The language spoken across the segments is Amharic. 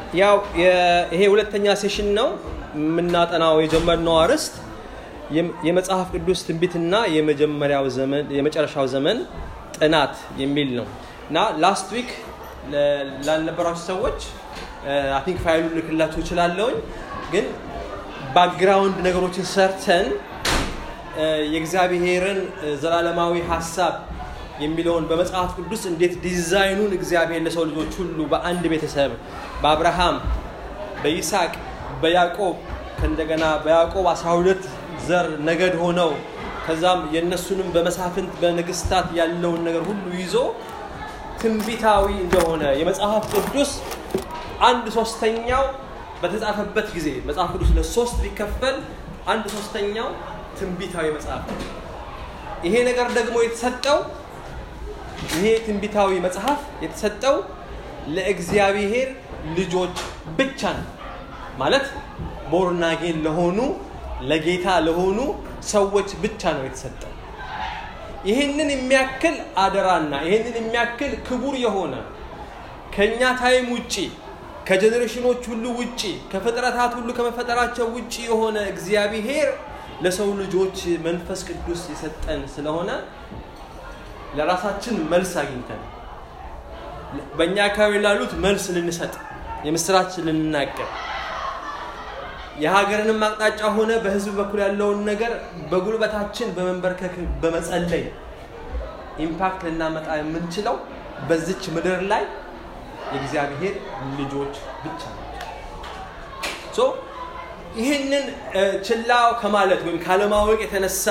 ያው ይሄ ሁለተኛ ሴሽን ነው የምናጠናው የጀመርነው አርዕስት የመጽሐፍ ቅዱስ ትንቢትና የመጀመሪያው ዘመን የመጨረሻው ዘመን ጥናት የሚል ነው እና ላስት ዊክ ላልነበራችሁ ሰዎች አይ ቲንክ ፋይሉ ልክላችሁ እችላለሁኝ ግን ባክግራውንድ ነገሮችን ሰርተን የእግዚአብሔርን ዘላለማዊ ሀሳብ የሚለውን በመጽሐፍ ቅዱስ እንዴት ዲዛይኑን እግዚአብሔር ለሰው ልጆች ሁሉ በአንድ ቤተሰብ በአብርሃም በይስሐቅ በያዕቆብ ከእንደገና በያዕቆብ 12 ዘር ነገድ ሆነው ከዛም የእነሱንም በመሳፍንት በንግስታት ያለውን ነገር ሁሉ ይዞ ትንቢታዊ እንደሆነ የመጽሐፍ ቅዱስ አንድ ሶስተኛው በተጻፈበት ጊዜ መጽሐፍ ቅዱስ ለሶስት ቢከፈል አንድ ሶስተኛው ትንቢታዊ መጽሐፍ ነው ይሄ ነገር ደግሞ የተሰጠው ይሄ ትንቢታዊ መጽሐፍ የተሰጠው ለእግዚአብሔር ልጆች ብቻ ነው ማለት ቦርናጌን ለሆኑ ለጌታ ለሆኑ ሰዎች ብቻ ነው የተሰጠው ይህንን የሚያክል አደራና ይህንን የሚያክል ክቡር የሆነ ከእኛ ታይም ውጪ ከጀኔሬሽኖች ሁሉ ውጪ ከፍጥረታት ሁሉ ከመፈጠራቸው ውጪ የሆነ እግዚአብሔር ለሰው ልጆች መንፈስ ቅዱስ የሰጠን ስለሆነ ለራሳችን መልስ አግኝተን በእኛ አካባቢ ላሉት መልስ ልንሰጥ የምስራች ልንናገር የሀገርንም አቅጣጫ ሆነ በህዝብ በኩል ያለውን ነገር በጉልበታችን በመንበርከክ በመጸለይ ኢምፓክት ልናመጣ የምንችለው በዚች ምድር ላይ የእግዚአብሔር ልጆች ብቻ ናቸው ይህንን ችላ ከማለት ወይም ካለማወቅ የተነሳ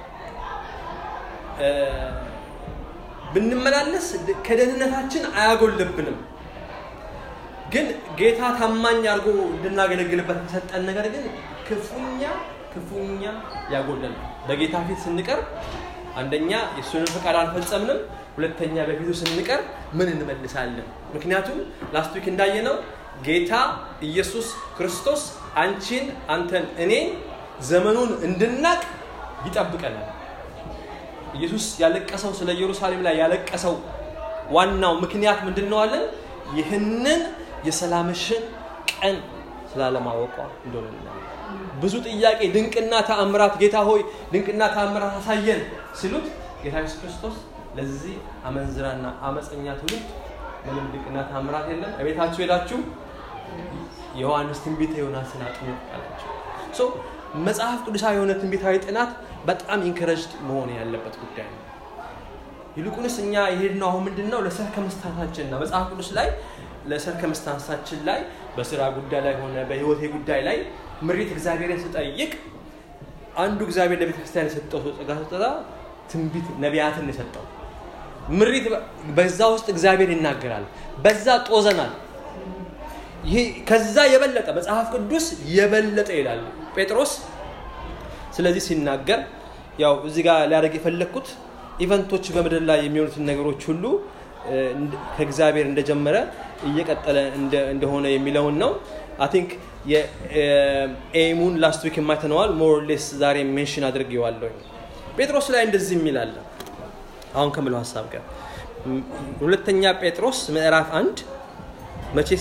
ብንመላለስ ከደህንነታችን አያጎልብንም ግን ጌታ ታማኝ አድርጎ እንድናገለግልበት የተሰጠን ነገር ግን ክፉኛ ክፉኛ ያጎለል በጌታ ፊት ስንቀርብ አንደኛ የእሱንን ፈቃድ አልፈጸምንም ሁለተኛ በፊቱ ስንቀር ምን እንመልሳለን ምክንያቱም ላስት ዊክ እንዳየነው ጌታ ኢየሱስ ክርስቶስ አንቺን አንተን እኔን ዘመኑን እንድናቅ ይጠብቀናል ኢየሱስ ያለቀሰው ስለ ኢየሩሳሌም ላይ ያለቀሰው ዋናው ምክንያት ምንድን ነው አለን ይህንን የሰላምሽን ቀን ስላለማወቋ እንደሆነ ብዙ ጥያቄ ድንቅና ተአምራት ጌታ ሆይ ድንቅና ተአምራት አሳየን ሲሉት ጌታ ኢየሱስ ክርስቶስ ለዚህ አመንዝራና አመፀኛ ትውልድ ምንም ድንቅና ተአምራት የለም እቤታችሁ ሄዳችሁ የዮሐንስ ትንቢተ ዮናስን አጥኑ አላቸው መጽሐፍ ቅዱሳዊ የሆነ ትንቢታዊ ጥናት በጣም ኢንከረጅድ መሆን ያለበት ጉዳይ ነው ይልቁንስ እኛ የሄድነው አሁን ምንድን ነው ለሰርከምስታንሳችን ነው መጽሐፍ ቅዱስ ላይ ለሰርከምስታንሳችን ላይ በስራ ጉዳይ ላይ ሆነ በህይወቴ ጉዳይ ላይ ምሪት እግዚአብሔርን ስጠይቅ አንዱ እግዚአብሔር ለቤተ ክርስቲያን የሰጠው ጸጋ ስጠታ ትንቢት ነቢያትን የሰጠው ምሪት በዛ ውስጥ እግዚአብሔር ይናገራል በዛ ጦዘናል ይሄ ከዛ የበለጠ መጽሐፍ ቅዱስ የበለጠ ይላል ጴጥሮስ ስለዚህ ሲናገር ያው እዚህ ጋር ሊያደርግ የፈለግኩት ኢቨንቶች በምድር ላይ የሚሆኑትን ነገሮች ሁሉ ከእግዚአብሔር እንደጀመረ እየቀጠለ እንደሆነ የሚለውን ነው አይ ቲንክ የኤሙን ላስት ዊክ የማይተነዋል ሞር ሌስ ዛሬ ሜንሽን አድርጌዋለሁ ጴጥሮስ ላይ እንደዚህ የሚል አለ አሁን ከምለው ሀሳብ ጋር ሁለተኛ ጴጥሮስ ምዕራፍ አንድ መቼስ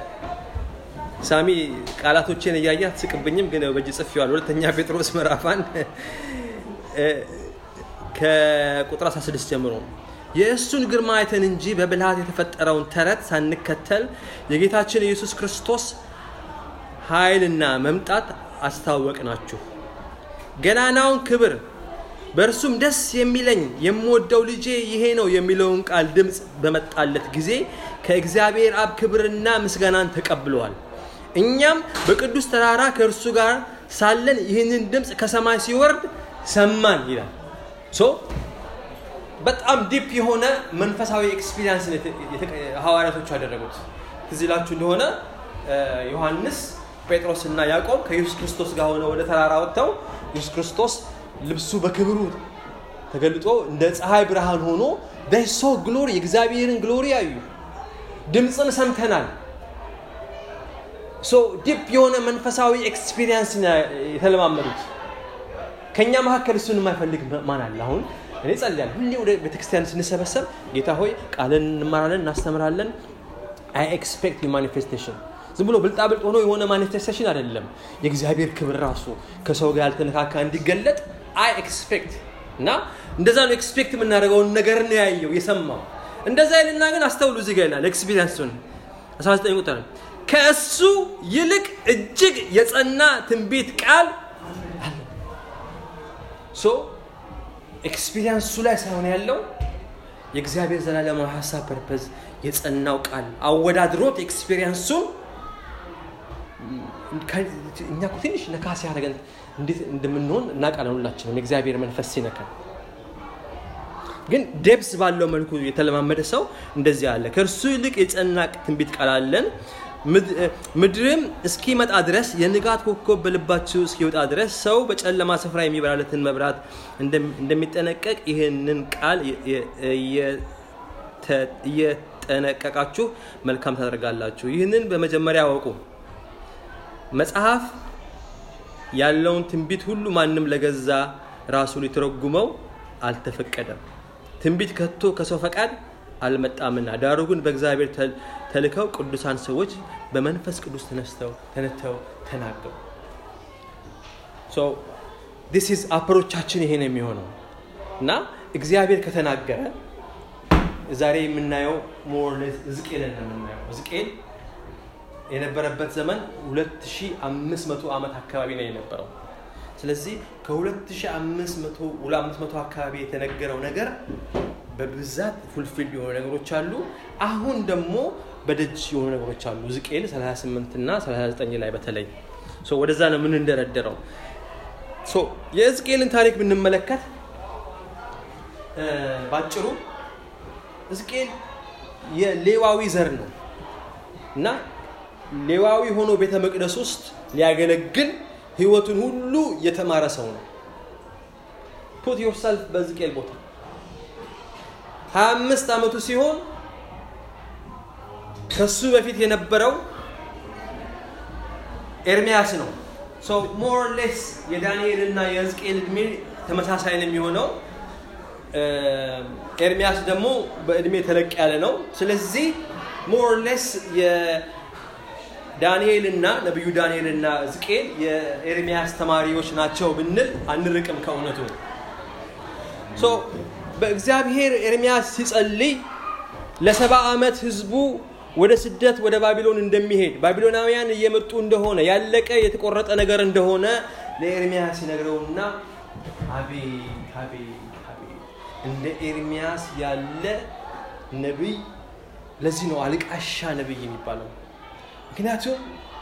ሳሚ ቃላቶቼን እያየ አትስቅብኝም ግን በእጅ ጽፌዋል ሁለተኛ ጴጥሮስ ምዕራፍ አንድ ከቁጥር 16 ጀምሮ የእሱን ግርማ አይተን እንጂ በብልሃት የተፈጠረውን ተረት ሳንከተል የጌታችን ኢየሱስ ክርስቶስ ኃይልና መምጣት አስታወቅናችሁ ገናናውን ክብር በእርሱም ደስ የሚለኝ የምወደው ልጄ ይሄ ነው የሚለውን ቃል ድምፅ በመጣለት ጊዜ ከእግዚአብሔር አብ ክብርና ምስጋናን ተቀብለዋል እኛም በቅዱስ ተራራ ከእርሱ ጋር ሳለን ይህንን ድምፅ ከሰማይ ሲወርድ ሰማን ይላል በጣም ዲፕ የሆነ መንፈሳዊ ኤክስፒሪንስ ሐዋርያቶቹ ያደረጉት ትዝ ይላችሁ እንደሆነ ዮሐንስ ጴጥሮስ እና ያዕቆብ ከኢየሱስ ክርስቶስ ጋር ሆነ ወደ ተራራ ወጥተው ኢየሱስ ክርስቶስ ልብሱ በክብሩ ተገልጦ እንደ ፀሐይ ብርሃን ሆኖ ሶ ግሎሪ የእግዚአብሔርን ግሎሪ ያዩ ድምፅን ሰምተናል ዲፕ የሆነ መንፈሳዊ ኤክስፒሪንስ የተለማመዱት ከእኛ መካከል እሱን የማይፈልግ ማን አለ አሁን እኔ ጸልያለሁ ሁሌ ወደ ቤተክርስቲያን ስንሰበሰብ ጌታ ሆይ ቃልን እንማራለን እናስተምራለን አይ ኤክስፔክት ማኒፌስቴሽን ዝም ብሎ ብልጣብልጥ ሆኖ የሆነ ማኒፌስቴሽን አይደለም። የእግዚአብሔር ክብር ራሱ ከሰው ጋር ያልተነካካ እንዲገለጥ አይ ኤክስፔክት እና እንደዛ ነው ኤክስፔክት የምናደርገውን ነገር ነው ያየው የሰማው። እንደዛ ይልና ግን አስተውሉ፣ እዚህ ጋር ይላል ኤክስፒሪንሱን 19 ቁጥር ከእሱ ይልቅ እጅግ የጸና ትንቢት ቃል አለ። ሶ ኤክስፒሪንሱ ላይ ሳይሆን ያለው የእግዚአብሔር ዘላለማዊ ሀሳብ ፐርፐዝ የጸናው ቃል አወዳድሮት ኤክስፒሪንሱን እኛ እኮ ትንሽ ነካ ሲያደርገን እንዴት እንደምንሆን እናውቃለን ሁላችንም የእግዚአብሔር መንፈስ ሲነካን ግን ዴፕስ ባለው መልኩ የተለማመደ ሰው እንደዚህ አለ ከእርሱ ይልቅ የጸና ትንቢት ቃል አለን ምድርም እስኪመጣ ድረስ የንጋት ኮከብ በልባችሁ እስኪወጣ ድረስ ሰው በጨለማ ስፍራ የሚበራለትን መብራት እንደሚጠነቀቅ ይህንን ቃል እየጠነቀቃችሁ መልካም ታደርጋላችሁ ይህንን በመጀመሪያ አወቁ መጽሐፍ ያለውን ትንቢት ሁሉ ማንም ለገዛ ራሱ ሊተረጉመው አልተፈቀደም ትንቢት ከቶ ከሰው ፈቃድ አልመጣምና ዳሩ ግን በእግዚአብሔር ተልከው ቅዱሳን ሰዎች በመንፈስ ቅዱስ ተነስተው ተነተው ተናገሩ ዲስ ኢዝ አፕሮቻችን ይሄ ነው የሚሆነው እና እግዚአብሔር ከተናገረ ዛሬ የምናየው ሞርሌስ ዝቄልን ነው የምናየው ዝቄል የነበረበት ዘመን 2500 ዓመት አካባቢ ነው የነበረው ስለዚህ ከ2500 አካባቢ የተነገረው ነገር በብዛት ፉልፊል የሆኑ ነገሮች አሉ አሁን ደግሞ በደጅ የሆኑ ነገሮች አሉ ዝቄል 38 እና 39 ላይ በተለይ ወደዛ ነው የምንደረደረው የእዝቅኤልን ታሪክ ብንመለከት ባጭሩ እዝቅኤል የሌዋዊ ዘር ነው እና ሌዋዊ ሆኖ ቤተ መቅደስ ውስጥ ሊያገለግል ህይወቱን ሁሉ የተማረ ሰው ነው ፑት ዮርሰልፍ በዝቅኤል ቦታ 25 ዓመቱ ሲሆን ከሱ በፊት የነበረው ኤርሚያስ ነው ሞር ሌስ የዳንኤል እና የህዝቅኤል እድሜ ተመሳሳይ ነው የሚሆነው ኤርሚያስ ደግሞ በእድሜ ተለቅ ያለ ነው ስለዚህ ሞር ሌስ ዳንኤል እና ነቢዩ ዳንኤል እና ዝቄል የኤርሚያስ ተማሪዎች ናቸው ብንል አንርቅም ከእውነቱ በእግዚአብሔር ኤርሚያስ ሲጸልይ ለሰባ ዓመት ህዝቡ ወደ ስደት ወደ ባቢሎን እንደሚሄድ ባቢሎናውያን እየመጡ እንደሆነ ያለቀ የተቆረጠ ነገር እንደሆነ ለኤርሚያስ ሲነግረውና አቤት አቤት አቤት እንደ ኤርሚያስ ያለ ነቢይ ለዚህ ነው አልቃሻ ነቢይ የሚባለው ምክንያቱም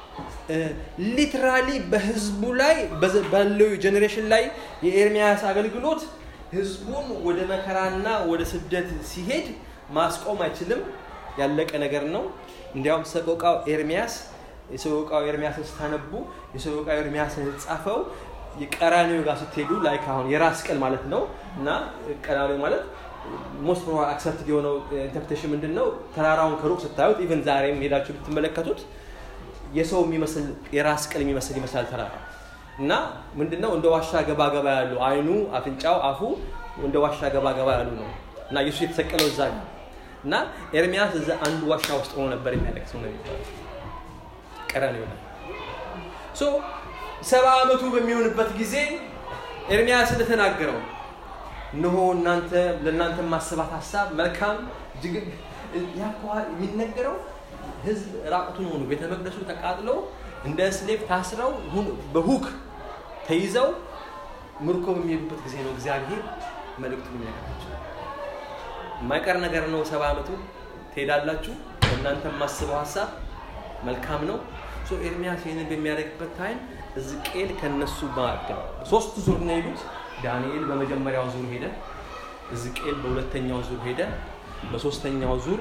ሊትራሊ በህዝቡ ላይ ባለው ጀኔሬሽን ላይ የኤርሚያስ አገልግሎት ህዝቡን ወደ መከራና ወደ ስደት ሲሄድ ማስቆም አይችልም ያለቀ ነገር ነው እንዲያውም ሰቆቃው ኤርሚያስ የሰቆቃው ኤርሚያስን ስታነቡ የሰቆቃው ኤርሚያስን የተጻፈው የቀራኒዮ ጋር ስትሄዱ ላይ አሁን የራስ ቅል ማለት ነው እና ቀራኒዮ ማለት ሞስት ፕሮ አክሰፕትድ የሆነው ኢንተርፕሬቴሽን ምንድን ነው ተራራውን ከሩቅ ስታዩት ኢቨን ዛሬም ሄዳችሁ ብትመለከቱት የሰው የሚመስል የራስ ቅል የሚመስል ይመስላል ተራራ እና ምንድነው እንደ ዋሻ ገባ ገባ ያሉ አይኑ አፍንጫው አፉ እንደ ዋሻ ገባ ገባ ያሉ ነው እና ኢየሱስ የተሰቀለው እዛ ነው እና ኤርሚያስ እዛ አንዱ ዋሻ ውስጥ ሆኖ ነበር የሚያለቅሰው ነው የሚባለው ቀረን ይሆናል ሶ ሰባ ዓመቱ በሚሆንበት ጊዜ ኤርሚያስ እንደተናገረው እነሆ እናንተ ለእናንተ ማሰባት ሀሳብ መልካም እጅግ የሚነገረው ህዝብ ራቁቱን ሆኑ ቤተ መቅደሱ ተቃጥለው እንደ ስሌቭ ታስረው በሁክ ተይዘው ምርኮ በሚሄዱበት ጊዜ ነው እግዚአብሔር መልእክቱን የሚነገራቸው የማይቀር ነገር ነው ሰባ ዓመቱ ትሄዳላችሁ እናንተ የማስበው ሀሳብ መልካም ነው ኤርሚያስ ይህንን በሚያደርግበት ታይም እዝቅኤል ከነሱ ማዕድ ነው ሶስት ዙር ነው ሄዱት ዳንኤል በመጀመሪያው ዙር ሄደ እዝቅኤል በሁለተኛው ዙር ሄደ በሶስተኛው ዙር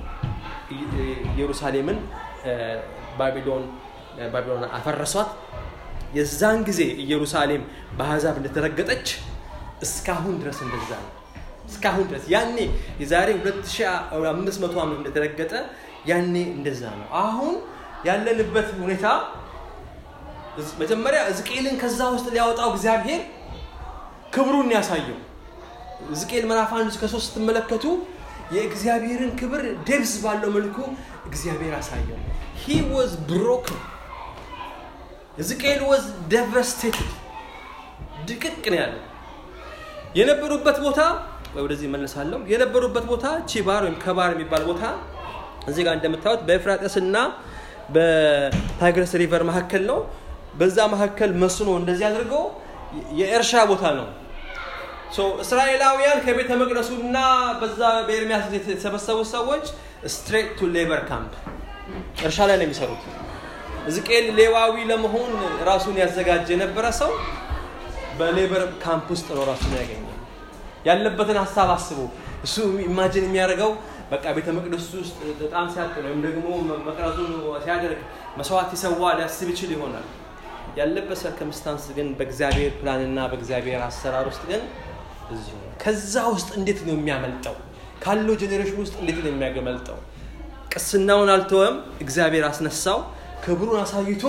ኢየሩሳሌምን ባቢሎን ባቢሎን አፈረሷት የዛን ጊዜ ኢየሩሳሌም በአሕዛብ እንደተረገጠች እስካሁን ድረስ እንደዛ ነው እስካሁን ድረስ ያኔ የዛሬ 2500 ዓመት እንደተረገጠ ያኔ እንደዛ ነው አሁን ያለንበት ሁኔታ መጀመሪያ እዝቅኤልን ከዛ ውስጥ ሊያወጣው እግዚአብሔር ክብሩን ያሳየው ሕዝቅኤል ምዕራፍ አንድ እስከ ሶስት ስትመለከቱ የእግዚአብሔርን ክብር ደብዝ ባለው መልኩ እግዚአብሔር አሳየው ሂ ዋዝ ብሮክን ሕዝቅኤል ዋዝ ደቨስቴትድ ድቅቅ ነው ያለው የነበሩበት ቦታ ወደዚህ መለሳለሁ የነበሩበት ቦታ ቺባር ወይም ከባር የሚባል ቦታ እዚህ ጋር እንደምታዩት በኤፍራጥስ እና በታይግረስ ሪቨር መካከል ነው በዛ መካከል መስኖ እንደዚህ አድርገው የእርሻ ቦታ ነው እስራኤላውያን ከቤተ መቅደሱና በዛ በኤርሚያስ የተሰበሰቡ ሰዎች ስትሬት ቱ ሌበር ካምፕ እርሻ ላይ ነው የሚሰሩት ሕዝቅኤል ሌዋዊ ለመሆን ራሱን ያዘጋጀ የነበረ ሰው በሌበር ካምፕ ውስጥ ነው ራሱን ያገኘ ያለበትን ሀሳብ አስቡ እሱ ኢማጅን የሚያደርገው በቃ ቤተ መቅደሱ ውስጥ በጣም ሲያጥን ወይም ደግሞ መቅረዙን ሲያደርግ መስዋዕት ይሰዋ ሊያስብ ይችል ይሆናል ያለበት ሰርከምስታንስ ግን በእግዚአብሔር ፕላንና በእግዚአብሔር አሰራር ውስጥ ግን እዚሁ ከዛ ውስጥ እንዴት ነው የሚያመልጠው ካለው ጄኔሬሽን ውስጥ እንዴት ነው የሚያገመልጠው ቅስናውን አልተወም እግዚአብሔር አስነሳው ክብሩን አሳይቶ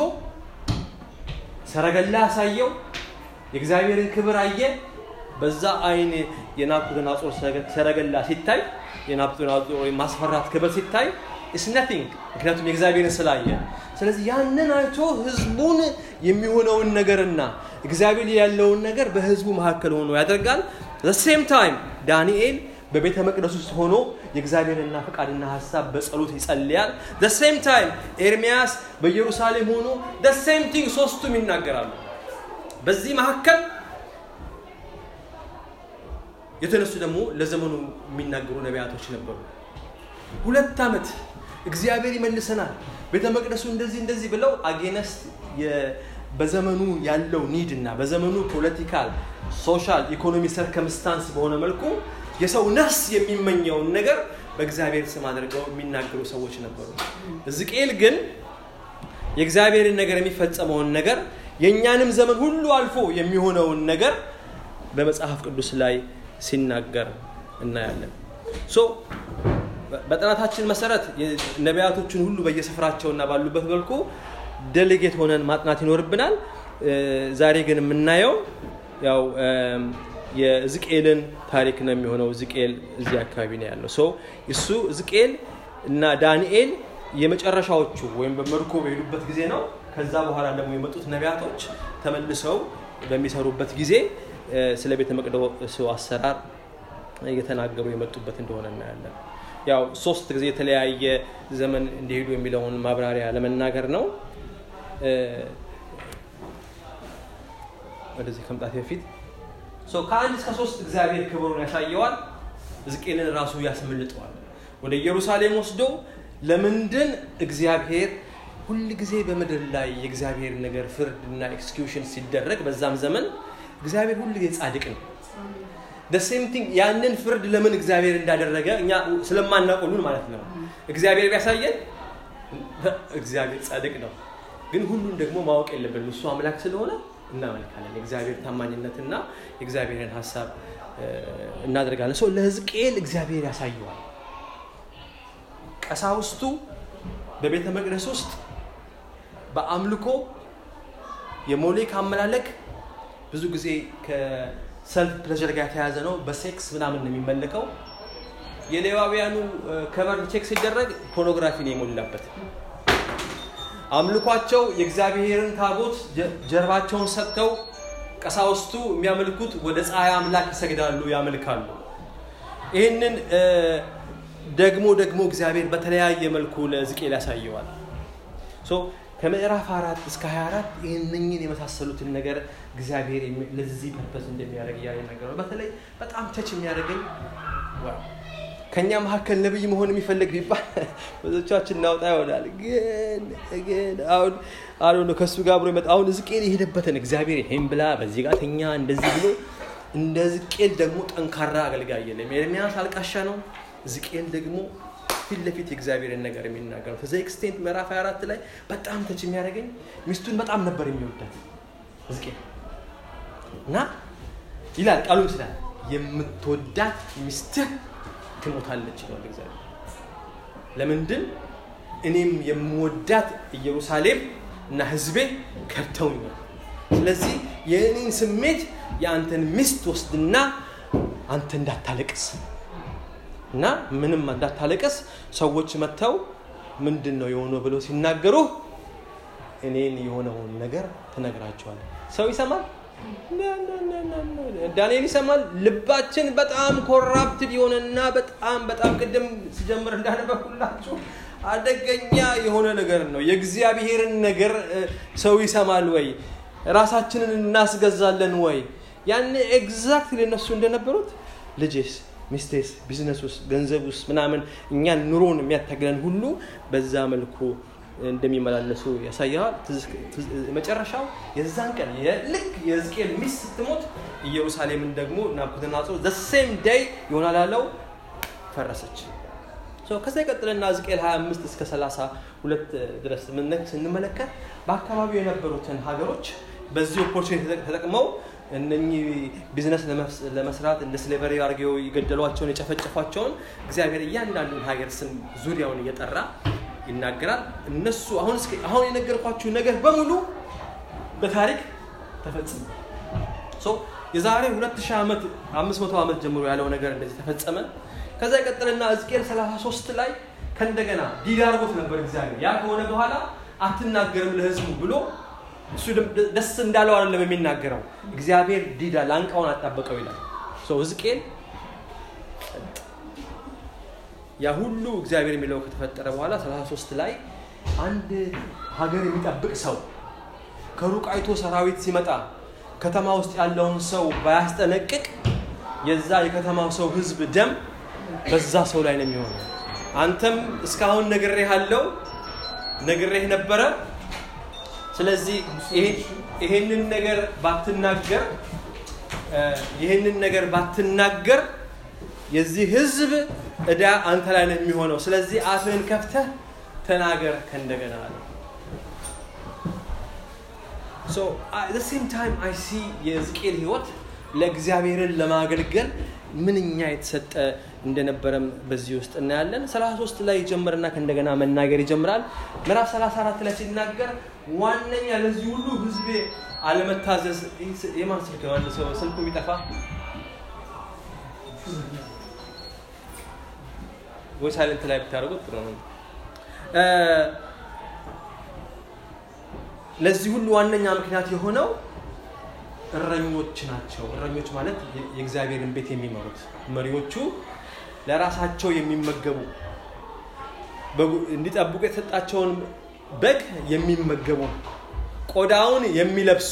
ሰረገላ አሳየው የእግዚአብሔርን ክብር አየ በዛ አይን የናቡከደነፆር ሰረገላ ሲታይ የናቡከደነፆር ማስፈራት ክብር ሲታይ ኢስ ነቲንግ ምክንያቱም የእግዚአብሔርን ስላየ ስለዚህ ያንን አይቶ ህዝቡን የሚሆነውን ነገርና እግዚአብሔር ያለውን ነገር በህዝቡ መካከል ሆኖ ያደርጋል ሴም ታይም ዳንኤል በቤተ መቅደስ ውስጥ ሆኖ የእግዚአብሔርና ፈቃድና ሀሳብ በጸሎት ይጸልያል ሴም ታይም ኤርሚያስ በኢየሩሳሌም ሆኖ ሴም ቲንግ ሶስቱም ይናገራሉ በዚህ መካከል የተነሱ ደግሞ ለዘመኑ የሚናገሩ ነቢያቶች ነበሩ ሁለት ዓመት እግዚአብሔር ይመልሰናል ቤተ መቅደሱ እንደዚህ እንደዚህ ብለው አጌነስት በዘመኑ ያለው ኒድ እና በዘመኑ ፖለቲካል ሶሻል ኢኮኖሚ ሰርከምስታንስ በሆነ መልኩ የሰው ነፍስ የሚመኘውን ነገር በእግዚአብሔር ስም አድርገው የሚናገሩ ሰዎች ነበሩ ሕዝቅኤል ግን የእግዚአብሔርን ነገር የሚፈጸመውን ነገር የእኛንም ዘመን ሁሉ አልፎ የሚሆነውን ነገር በመጽሐፍ ቅዱስ ላይ ሲናገር እናያለን ሶ በጥናታችን መሰረት ነቢያቶችን ሁሉ በየስፍራቸውና ባሉበት መልኩ ዴሌጌት ሆነን ማጥናት ይኖርብናል ዛሬ ግን የምናየው ያው የዝቅኤልን ታሪክ ነው የሚሆነው ዝቅኤል እዚህ አካባቢ ነው ያለው ሶ እሱ ዝቅኤል እና ዳንኤል የመጨረሻዎቹ ወይም በመርኮ በሄዱበት ጊዜ ነው ከዛ በኋላ ደግሞ የመጡት ነቢያቶች ተመልሰው በሚሰሩበት ጊዜ ስለ ቤተ መቅደሱ አሰራር እየተናገሩ የመጡበት እንደሆነ እናያለን ያው ሶስት ጊዜ የተለያየ ዘመን እንዲሄዱ የሚለውን ማብራሪያ ለመናገር ነው ወደዚህ ከመጣት በፊት ከአንድ እስከ ሶስት እግዚአብሔር ክብሩን ያሳየዋል ሕዝቅኤልን ራሱ ያስመልጠዋል ወደ ኢየሩሳሌም ወስዶ ለምንድን እግዚአብሔር ሁል ጊዜ በምድር ላይ የእግዚአብሔር ነገር ፍርድ እና ኤክስኪዩሽን ሲደረግ በዛም ዘመን እግዚአብሔር ሁል ጊዜ ጻድቅ ነው ሴም ቲንግ ያንን ፍርድ ለምን እግዚአብሔር እንዳደረገ እኛ ስለማናቆሉን ማለት ነው እግዚአብሔር ቢያሳየን እግዚአብሔር ጻድቅ ነው ግን ሁሉን ደግሞ ማወቅ የለብንም እሱ አምላክ ስለሆነ እናመልካለን የእግዚአብሔር ታማኝነትና የእግዚአብሔርን ሀሳብ እናደርጋለን ሰው ለህዝቅኤል እግዚአብሔር ያሳየዋል ቀሳውስቱ በቤተ መቅደስ ውስጥ በአምልኮ የሞሌክ አመላለክ ብዙ ጊዜ ከሰልፍ ፕሌዥር ጋር የተያዘ ነው በሴክስ ምናምን ነው የሚመለከው የሌዋውያኑ ከበር ቼክ ሲደረግ ፖርኖግራፊ ነው የሞላበት አምልኳቸው የእግዚአብሔርን ታቦት ጀርባቸውን ሰጥተው ቀሳውስቱ የሚያመልኩት ወደ ፀሐይ አምላክ ይሰግዳሉ ያመልካሉ ይህንን ደግሞ ደግሞ እግዚአብሔር በተለያየ መልኩ ለዝቄል ያሳየዋል ከምዕራፍ አራት እስከ 24 ይህንኝን የመሳሰሉትን ነገር እግዚአብሔር ለዚህ ፐርፐስ እንደሚያደርግ እያለ ነገር ነው በተለይ በጣም ተች የሚያደርገኝ ከእኛ መካከል ነብይ መሆን የሚፈልግ ቢባል ብዙዎቻችን እናውጣ ይሆናል ግን ግን አሁን አሁን ከእሱ ጋር አብሮ ይመጣ አሁን ዝቄል የሄደበትን እግዚአብሔር ይሄን ብላ በዚህ ጋር ተኛ እንደዚህ ብሎ እንደ ዝቄል ደግሞ ጠንካራ አገልጋይ የለም ኤርሚያስ አልቃሻ ነው ዝቄል ደግሞ ፊት ለፊት የእግዚአብሔርን ነገር የሚናገረው ከዚ ኤክስቴንት ምዕራፍ 24 ላይ በጣም ተች የሚያደርገኝ ሚስቱን በጣም ነበር የሚወዳት ዝቄል እና ይላል ቃሉ ይችላል የምትወዳት ሚስትህ ትሞታለች ይለዋል እግዚአብሔር ለምንድን እኔም የምወዳት ኢየሩሳሌም እና ህዝቤ ከብተውኛል ስለዚህ የእኔን ስሜት የአንተን ሚስት ወስድና አንተ እንዳታለቅስ እና ምንም እንዳታለቅስ ሰዎች መጥተው ምንድን ነው የሆነው ብለው ሲናገሩ እኔን የሆነውን ነገር ትነግራቸዋል ሰው ይሰማል ዳንኤል ይሰማል ልባችን በጣም ኮራፕትድ የሆነና በጣም በጣም ቅድም ሲጀምር እንዳነበኩላችሁ አደገኛ የሆነ ነገር ነው የእግዚአብሔርን ነገር ሰው ይሰማል ወይ ራሳችንን እናስገዛለን ወይ ያን ኤግዛክት ለነሱ እንደነበሩት ልጄስ ሚስቴስ ቢዝነስ ውስጥ ገንዘብ ውስጥ ምናምን እኛን ኑሮን የሚያታግለን ሁሉ በዛ መልኩ እንደሚመላለሱ ያሳያል መጨረሻው የዛን ቀን ልክ የሕዝቅኤል ሚስት ስትሞት ኢየሩሳሌምን ደግሞ ናቡከደነፆር ዘሴም ዴይ ይሆናል ያለው ፈረሰች ከዛ ይቀጥልና ሕዝቅኤል 25 እስከ 32 ድረስ ስንመለከት በአካባቢው የነበሩትን ሀገሮች በዚህ ኦፖርቹኒቲ ተጠቅመው እነኚህ ቢዝነስ ለመስራት እንደ ስሌቨሪ አድርገው የገደሏቸውን የጨፈጨፏቸውን እግዚአብሔር እያንዳንዱን ሀገር ስም ዙሪያውን እየጠራ ይናገራል እነሱ አሁን አሁን የነገርኳችሁ ነገር በሙሉ በታሪክ ተፈጽመ የዛሬ 2000 ዓመት 500 ዓመት ጀምሮ ያለው ነገር እንደዚህ ተፈጸመ ከዛ ይቀጥልና ሕዝቅኤል 33 ላይ ከእንደገና ዲዳ አድርጎት ነበር እግዚአብሔር ያ ከሆነ በኋላ አትናገርም ለህዝቡ ብሎ እሱ ደስ እንዳለው አይደለም የሚናገረው እግዚአብሔር ዲዳ ላንቃውን አጣበቀው ይላል ሕዝቅኤል ያ ሁሉ እግዚአብሔር የሚለው ከተፈጠረ በኋላ 33 ላይ አንድ ሀገር የሚጠብቅ ሰው ከሩቅ አይቶ ሰራዊት ሲመጣ ከተማ ውስጥ ያለውን ሰው ባያስጠነቅቅ የዛ የከተማው ሰው ህዝብ ደም በዛ ሰው ላይ ነው የሚሆነው አንተም እስካሁን ነግሬህ አለው ነግሬህ ነበረ ስለዚህ ይሄንን ነገር ባትናገር ይህንን ነገር ባትናገር የዚህ ህዝብ እዳ አንተ ላይ ነው የሚሆነው ስለዚህ አፍህን ከፍተህ ተናገር ከእንደገና አለ ሴም ታይም አይ ሲ የሕዝቅኤል ህይወት ለእግዚአብሔርን ለማገልገል ምንኛ የተሰጠ እንደነበረም በዚህ ውስጥ እናያለን 33 ላይ ይጀምርና ከእንደገና መናገር ይጀምራል ምዕራፍ 34 ላይ ሲናገር ዋነኛ ለዚህ ሁሉ ህዝቤ አለመታዘዝ የማን ስልክ ነው አንድ ሰው ስልኩ ቢጠፋ ወይ ሳይለንት ላይ ብታደርጉት ጥሩ ነው ለዚህ ሁሉ ዋነኛ ምክንያት የሆነው እረኞች ናቸው እረኞች ማለት የእግዚአብሔርን ቤት የሚመሩት መሪዎቹ ለራሳቸው የሚመገቡ እንዲጠብቁ የተሰጣቸውን በግ የሚመገቡ ቆዳውን የሚለብሱ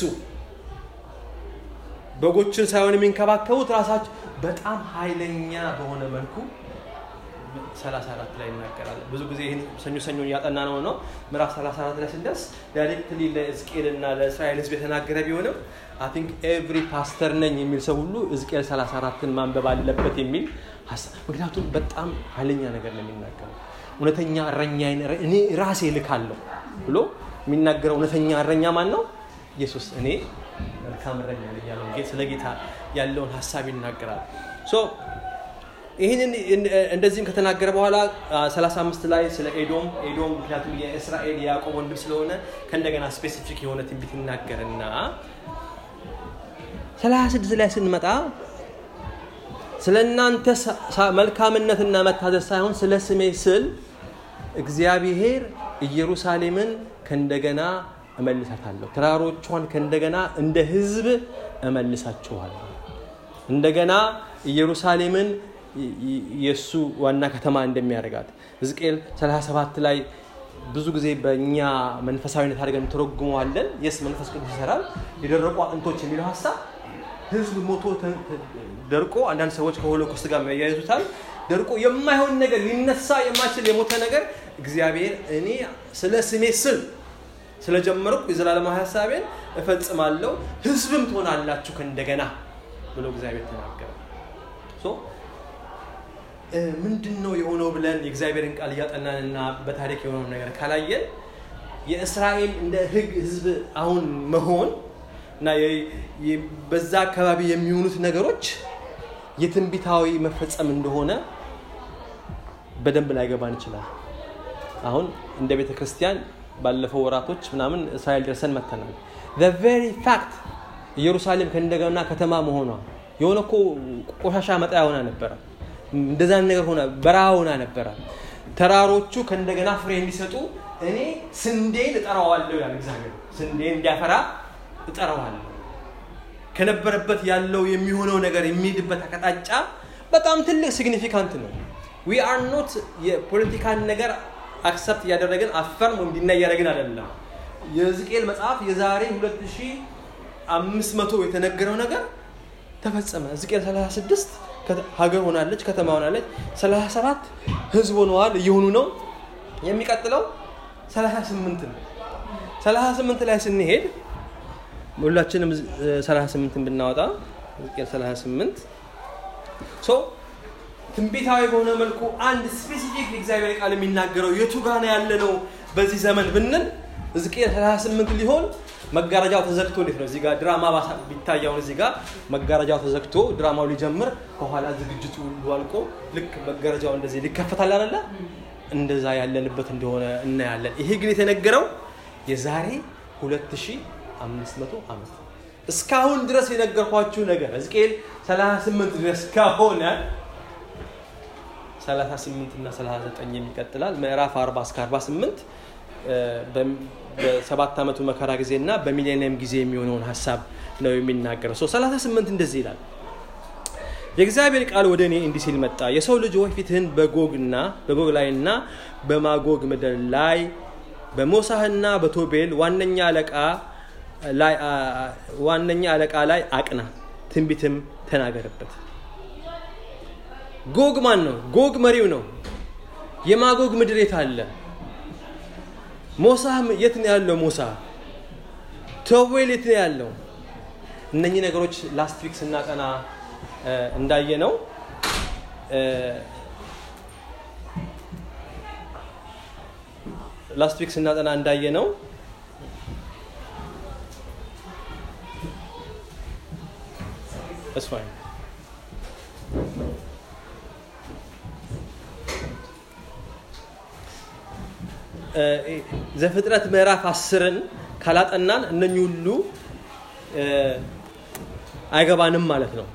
በጎችን ሳይሆን የሚንከባከቡት ራሳቸው በጣም ኃይለኛ በሆነ መልኩ 34 ላይ ይናገራል ብዙ ጊዜ ይህን ሰኞ ሰኞ እያጠና ነው ነው ምዕራፍ 34 ላይ ስንደርስ ዳይሬክትሊ ለሕዝቅኤል እና ለእስራኤል ህዝብ የተናገረ ቢሆንም አይ ኤቭሪ ፓስተር ነኝ የሚል ሰው ሁሉ ሕዝቅኤል 34ን ማንበብ አለበት የሚል ሀሳብ ምክንያቱም በጣም ኃይለኛ ነገር ነው የሚናገረው እውነተኛ እረኛዬን እኔ ራሴ ልካለሁ ብሎ የሚናገረው እውነተኛ እረኛ ማን ነው ኢየሱስ እኔ መልካም እረኛ ነኝ ያለው ስለ ጌታ ያለውን ሀሳብ ይናገራል ይህንን እንደዚህም ከተናገረ በኋላ 35 ላይ ስለ ኤዶም ኤዶም ምክንያቱም የእስራኤል የያዕቆብ ወንድም ስለሆነ ከእንደገና ስፔሲፊክ የሆነ ትንቢት ይናገርና 36 ላይ ስንመጣ ስለ እናንተ መልካምነትና መታዘዝ ሳይሆን ስለ ስሜ ስል እግዚአብሔር ኢየሩሳሌምን ከእንደገና እመልሳታለሁ ተራሮቿን ከእንደገና እንደ ህዝብ እመልሳችኋለሁ እንደገና ኢየሩሳሌምን የእሱ ዋና ከተማ እንደሚያደርጋት ሕዝቅኤል 37 ላይ ብዙ ጊዜ በእኛ መንፈሳዊነት አድርገን ተረጉመዋለን የስ መንፈስ ቅዱስ ይሰራል የደረቁ አጥንቶች የሚለው ሀሳብ ህዝብ ሞቶ ደርቆ አንዳንድ ሰዎች ከሆሎኮስት ጋር ያያይዙታል ደርቆ የማይሆን ነገር ሊነሳ የማይችል የሞተ ነገር እግዚአብሔር እኔ ስለ ስሜ ስል ስለጀመርኩ የዘላለማዊ ሀሳቤን እፈጽማለሁ ህዝብም ትሆናላችሁ ከእንደገና ብሎ እግዚአብሔር ተናገረ ምንድን ነው የሆነው ብለን የእግዚአብሔርን ቃል እያጠናንና በታሪክ የሆነው ነገር ካላየን የእስራኤል እንደ ህግ ህዝብ አሁን መሆን እና በዛ አካባቢ የሚሆኑት ነገሮች የትንቢታዊ መፈጸም እንደሆነ በደንብ ላይገባን ይችላል አሁን እንደ ቤተ ክርስቲያን ባለፈው ወራቶች ምናምን እስራኤል ደርሰን መተናል ቨሪ ፋክት ኢየሩሳሌም ከእንደገና ከተማ መሆኗ የሆነ እኮ ቆሻሻ መጣያ ሆና ነበረ እንደዛ ነገር ሆነ በረሃ ሆና ነበረ ተራሮቹ ከእንደገና ፍሬ እንዲሰጡ እኔ ስንዴን እጠራዋለሁ ያለ እግዚአብሔር ስንዴን እንዲያፈራ እጠራዋለሁ ከነበረበት ያለው የሚሆነው ነገር የሚሄድበት አቅጣጫ በጣም ትልቅ ሲግኒፊካንት ነው ዊ አር ኖት የፖለቲካን ነገር አክሰፕት እያደረግን አፈርም ወይም ዲና እያደረግን አይደለም የሕዝቅኤል መጽሐፍ የዛሬ 2500 የተነገረው ነገር ተፈጸመ ሕዝቅኤል 36 ሀገር ሆናለች ከተማ ሆናለች 37 ህዝብ ሆነዋል እየሆኑ ነው የሚቀጥለው 38 ነው 38 ላይ ስንሄድ ሁላችንም 38 ብናወጣ ሕዝቅኤል 38 ሶ ትንቢታዊ በሆነ መልኩ አንድ ስፔሲፊክ የእግዚአብሔር ቃል የሚናገረው የቱ ጋ ነው ያለ ነው በዚህ ዘመን ብንል ሕዝቅኤል 38 ሊሆን መጋረጃው ተዘግቶ እንዴት ነው እዚህ ጋር ድራማ ቢታያውን እዚህ ጋር መጋረጃው ተዘግቶ ድራማው ሊጀምር ከኋላ ዝግጅቱ ሁሉ አልቆ ልክ መጋረጃው እንደዚህ ሊከፈታል አለ እንደዛ ያለንበት እንደሆነ እናያለን ይሄ ግን የተነገረው የዛሬ 2500 ዓመት እስካሁን ድረስ የነገርኳችሁ ነገር ሕዝቅኤል 38 ድረስ ከሆነ 38 እና 39 የሚቀጥላል ምዕራፍ 40 እስከ 48 በሰባት ዓመቱ መከራ ጊዜ እና በሚሌኒየም ጊዜ የሚሆነውን ሀሳብ ነው የሚናገረው ሰው 38 እንደዚህ ይላል የእግዚአብሔር ቃል ወደ እኔ እንዲህ ሲል መጣ የሰው ልጅ ወይ ፊትህን በጎግና በጎግ ላይና በማጎግ ምድር ላይ በሞሳህና በቶቤል ዋነኛ አለቃ ላይ ዋነኛ አለቃ ላይ አቅና ትንቢትም ተናገርበት ጎግ ማን ነው ጎግ መሪው ነው የማጎግ ምድር የት አለ ሞሳ የት ነው ያለው ሞሳ ቶዌል የት ነው ያለው እነኚህ ነገሮች ላስት ዊክ ስናጠና እንዳየ ነው ላስት ዊክ ስናጠና እንዳየ ነው That's fine. ዘፍጥረት ምዕራፍ አስርን ካላጠናን እነኚህ ሁሉ አይገባንም ማለት ነው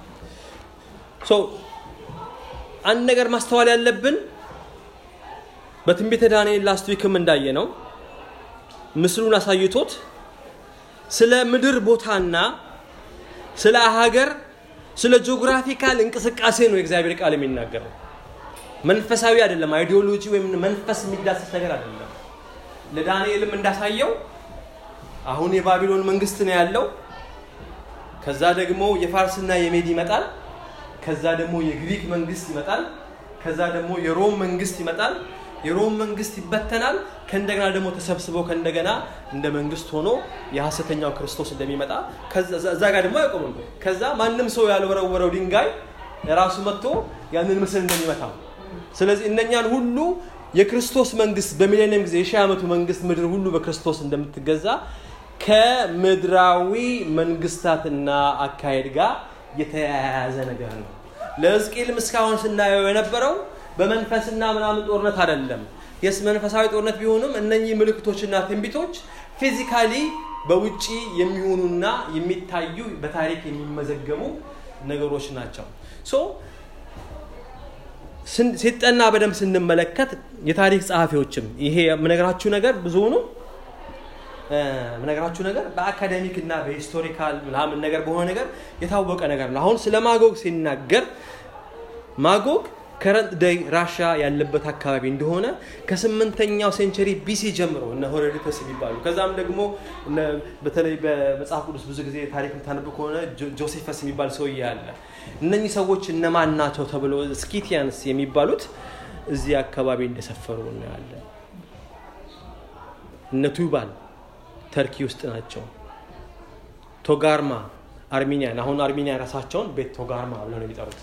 አንድ ነገር ማስተዋል ያለብን በትንቢተ ዳንኤል ላስት ዊክም እንዳየ ነው ምስሉን አሳይቶት ስለ ምድር ቦታና ስለ ሀገር ስለ ጂኦግራፊካል እንቅስቃሴ ነው የእግዚአብሔር ቃል የሚናገረው መንፈሳዊ አይደለም አይዲዮሎጂ ወይም መንፈስ የሚዳሰስ ነገር አይደለም ለዳንኤልም እንዳሳየው አሁን የባቢሎን መንግስት ነው ያለው ከዛ ደግሞ የፋርስና የሜድ ይመጣል ከዛ ደግሞ የግሪክ መንግስት ይመጣል ከዛ ደግሞ የሮም መንግስት ይመጣል የሮም መንግስት ይበተናል ከእንደገና ደግሞ ተሰብስበው ከእንደገና እንደ መንግስት ሆኖ የሐሰተኛው ክርስቶስ እንደሚመጣ እዛ ጋር ደግሞ አይቆምም ከዛ ማንም ሰው ያልወረወረው ድንጋይ ራሱ መጥቶ ያንን ምስል እንደሚመታው ስለዚህ እነኛን ሁሉ የክርስቶስ መንግስት በሚሊኒየም ጊዜ የሺህ ዓመቱ መንግስት ምድር ሁሉ በክርስቶስ እንደምትገዛ ከምድራዊ መንግስታትና አካሄድ ጋር የተያያዘ ነገር ነው ለሕዝቅኤልም እስካሁን ስናየው የነበረው በመንፈስና ምናምን ጦርነት አይደለም የስ መንፈሳዊ ጦርነት ቢሆንም እነኚህ ምልክቶችና ትንቢቶች ፊዚካሊ በውጪ የሚሆኑና የሚታዩ በታሪክ የሚመዘገቡ ነገሮች ናቸው ሶ ሲጠና በደንብ ስንመለከት የታሪክ ጸሐፊዎችም ይሄ የምነግራችሁ ነገር ብዙ ነው ምነግራችሁ ነገር በአካዴሚክ እና በሂስቶሪካል ምናምን ነገር በሆነ ነገር የታወቀ ነገር ነው አሁን ስለ ማጎግ ሲናገር ማጎግ ከረንት ደይ ራሻ ያለበት አካባቢ እንደሆነ ከስምንተኛው ሴንቸሪ ቢሲ ጀምሮ እነ ሆሮዶተስ የሚባሉ ከዛም ደግሞ በተለይ በመጽሐፍ ቅዱስ ብዙ ጊዜ ታሪክ የምታነብ ከሆነ ጆሴፈስ የሚባል ሰውዬ አለ እነኚህ ሰዎች እነማን ናቸው ተብሎ ስኪቲያንስ የሚባሉት እዚህ አካባቢ እንደሰፈሩ እናያለን እነ ቱባል ተርኪ ውስጥ ናቸው ቶጋርማ አርሚኒያን አሁን አርሚኒያ ራሳቸውን ቤት ቶጋርማ ብለው ነው የሚጠሩት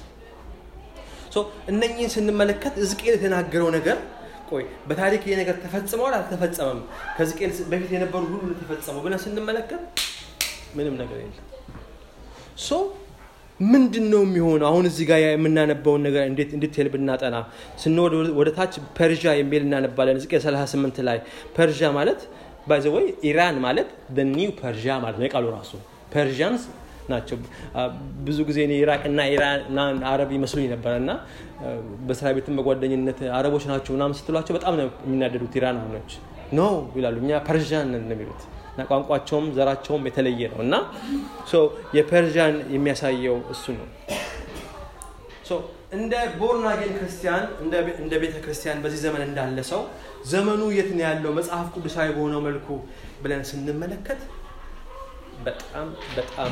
እነኚህን ስንመለከት ሕዝቅኤል የተናገረው ነገር ቆይ በታሪክ ይህ ነገር ተፈጽመዋል አልተፈጸመም ከሕዝቅኤል በፊት የነበሩ ሁሉ ተፈጸመው ብለን ስንመለከት ምንም ነገር የለም ሶ ምንድን ነው የሚሆነው አሁን እዚህ ጋር የምናነባውን ነገር እንዴት እንድትል ብናጠና ስንወድ ወደ ታች ፐርዣ የሚል እናነባለን ሕዝቅኤል 38 ላይ ፐርዣ ማለት ባይዘወይ ኢራን ማለት ኒው ፐርዣ ማለት ነው የቃሉ ራሱ ፐርዣንስ ናቸው ብዙ ጊዜ እኔ ኢራቅና ኢራን አረብ ይመስሉኝ ነበረ እና በስራ ቤትም በጓደኝነት አረቦች ናቸው ምናምን ስትሏቸው በጣም ነው የሚናደዱት ኢራናኖች ኖ ይላሉ እኛ ፐርዣን ነን የሚሉት እና ቋንቋቸውም ዘራቸውም የተለየ ነው እና የፐርዣን የሚያሳየው እሱ ነው እንደ ቦርናጌን ክርስቲያን እንደ ቤተ ክርስቲያን በዚህ ዘመን እንዳለ ሰው ዘመኑ የት ነው ያለው መጽሐፍ ቅዱሳዊ በሆነው መልኩ ብለን ስንመለከት በጣም በጣም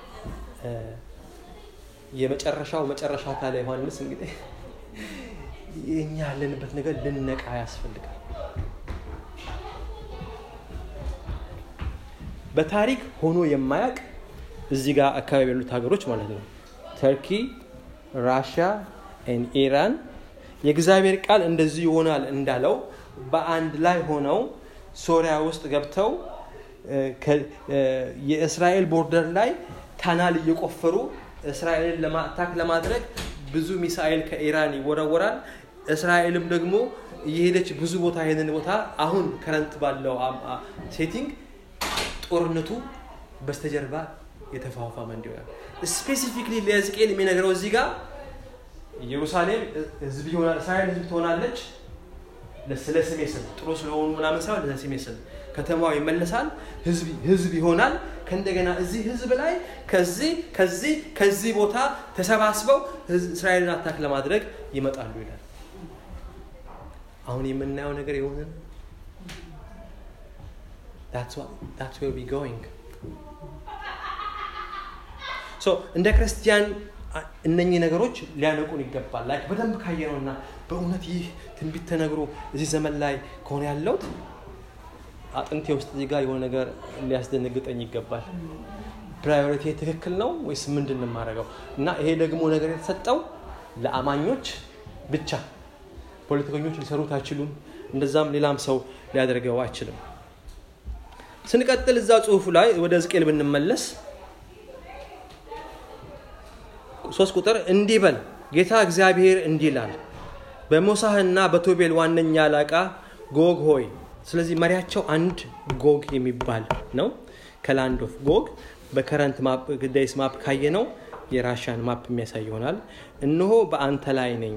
የመጨረሻው መጨረሻ ካለ ዮሐንስ እንግዲህ እኛ ያለንበት ነገር ልነቃ ያስፈልጋል በታሪክ ሆኖ የማያቅ እዚህ ጋር አካባቢ ያሉት ሀገሮች ማለት ነው ተርኪ ራሽያ ኢራን የእግዚአብሔር ቃል እንደዚህ ይሆናል እንዳለው በአንድ ላይ ሆነው ሶሪያ ውስጥ ገብተው የእስራኤል ቦርደር ላይ ታናል እየቆፈሩ እስራኤልን ለማታክ ለማድረግ ብዙ ሚሳኤል ከኢራን ይወረወራል እስራኤልም ደግሞ እየሄደች ብዙ ቦታ ይሄንን ቦታ አሁን ከረንት ባለው ሴቲንግ ጦርነቱ በስተጀርባ የተፋፋመ እንዲሆናል ስፔሲፊክሊ ለሕዝቅኤል የሚነግረው እዚህ ጋር ኢየሩሳሌም ህዝብ ይሆናል እስራኤል ህዝብ ትሆናለች ስለ ስሜ ስል ጥሩ ስለሆኑ ምናምን ሳይሆን ለስሜ ስል ከተማው ይመለሳል ህዝብ ይሆናል ከእንደገና እዚህ ህዝብ ላይ ከዚህ ከዚህ ከዚህ ቦታ ተሰባስበው እስራኤልን አታክ ለማድረግ ይመጣሉ ይላል አሁን የምናየው ነገር የሆንን that's where we going ሶ እንደ ክርስቲያን እነኚህ ነገሮች ሊያነቁን ይገባል ላይክ በደንብ ካየነውና በእውነት ይህ ትንቢት ተነግሮ እዚህ ዘመን ላይ ከሆነ ያለውት አጥንቴ ውስጥ እዚህ ጋር የሆነ ነገር ሊያስደነግጠኝ ይገባል ፕራዮሪቲ ትክክል ነው ወይስ ምንድን የማደርገው እና ይሄ ደግሞ ነገር የተሰጠው ለአማኞች ብቻ ፖለቲከኞች ሊሰሩት አይችሉም እንደዛም ሌላም ሰው ሊያደርገው አይችልም ስንቀጥል እዛ ጽሁፉ ላይ ወደ ዝቄል ብንመለስ ሶስት ቁጥር እንዲህ በል ጌታ እግዚአብሔር እንዲህ ይላል በሞሳህና በቶቤል ዋነኛ አለቃ ጎግ ሆይ ስለዚህ መሪያቸው አንድ ጎግ የሚባል ነው ከላንድ ኦፍ ጎግ በከረንት ዳይስ ማፕ ካየ ነው የራሻን ማፕ የሚያሳይ ይሆናል እነሆ በአንተ ላይ ነኝ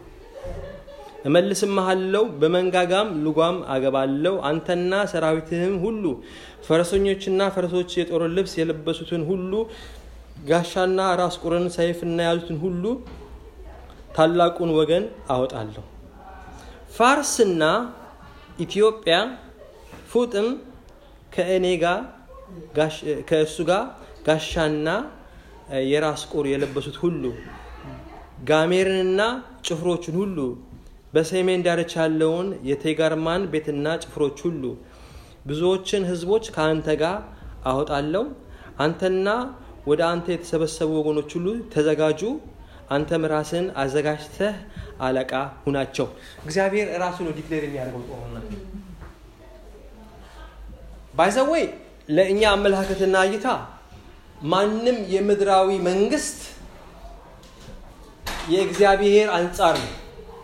እመልስምሃለው በመንጋጋም ልጓም አገባለው አንተና ሰራዊትህም ሁሉ ፈረሰኞችና ፈረሶች የጦር ልብስ የለበሱትን ሁሉ ጋሻና ራስ ቁርን ሰይፍና የያዙትን ሁሉ ታላቁን ወገን አወጣለሁ ፋርስና ኢትዮጵያ ፉጥም ከእኔ ጋር ከእሱ ጋር ጋሻና የራስ ቁር የለበሱት ሁሉ ጋሜርንና ጭፍሮችን ሁሉ በሰሜን ዳርቻ ያለውን የቴጋርማን ቤትና ጭፍሮች ሁሉ ብዙዎችን ህዝቦች ከአንተ ጋር አወጣለሁ አንተና ወደ አንተ የተሰበሰቡ ወገኖች ሁሉ ተዘጋጁ አንተም ራስን አዘጋጅተህ አለቃ ሁናቸው እግዚአብሔር ራሱ ነው ዲክሌር የሚያደርገው ጦርነት ባይዘወይ ለእኛ አመለካከትና እይታ ማንም የምድራዊ መንግስት የእግዚአብሔር አንጻር ነው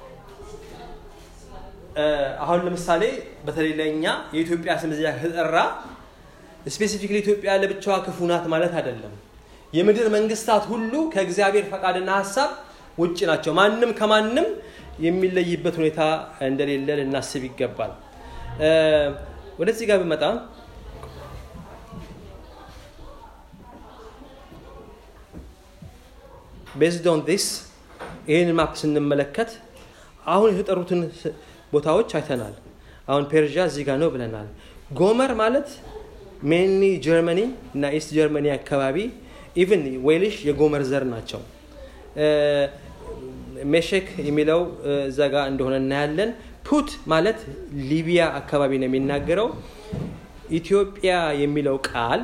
አሁን ለምሳሌ በተለይ ለእኛ የኢትዮጵያ ስም እዚያ ከተጠራ ስፔሲፊክሊ ኢትዮጵያ ለብቻዋ ክፉ ናት ማለት አይደለም የምድር መንግስታት ሁሉ ከእግዚአብሔር ፈቃድና ሀሳብ ውጭ ናቸው ማንም ከማንም የሚለይበት ሁኔታ እንደሌለ ልናስብ ይገባል ወደዚህ ጋር ብመጣ ቤዝድ ኦን ዲስ ይህን ማፕ ስንመለከት አሁን የተጠሩትን ቦታዎች አይተናል አሁን ፔርዣ እዚህ ጋር ነው ብለናል ጎመር ማለት ሜንሊ ጀርመኒ እና ኢስት ጀርመኒ አካባቢ ኢቭን ዌልሽ የጎመር ዘር ናቸው ሜሼክ የሚለው እዛ ጋ እንደሆነ እናያለን ፑት ማለት ሊቢያ አካባቢ ነው የሚናገረው ኢትዮጵያ የሚለው ቃል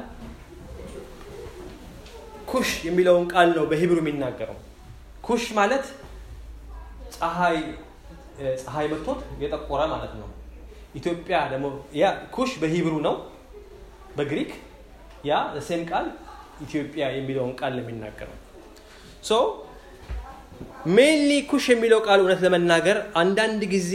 ኩሽ የሚለውን ቃል ነው በሂብሩ የሚናገረው ኩሽ ማለት ፀሐይ ፀሐይ መጥቶት የጠቆረ ማለት ነው ኢትዮጵያ ደግሞ ያ ኩሽ በሂብሩ ነው በግሪክ ያ ሴም ቃል ኢትዮጵያ የሚለውን ቃል ነው የሚናገረው ሶ ሜንሊ ኩሽ የሚለው ቃል እውነት ለመናገር አንዳንድ ጊዜ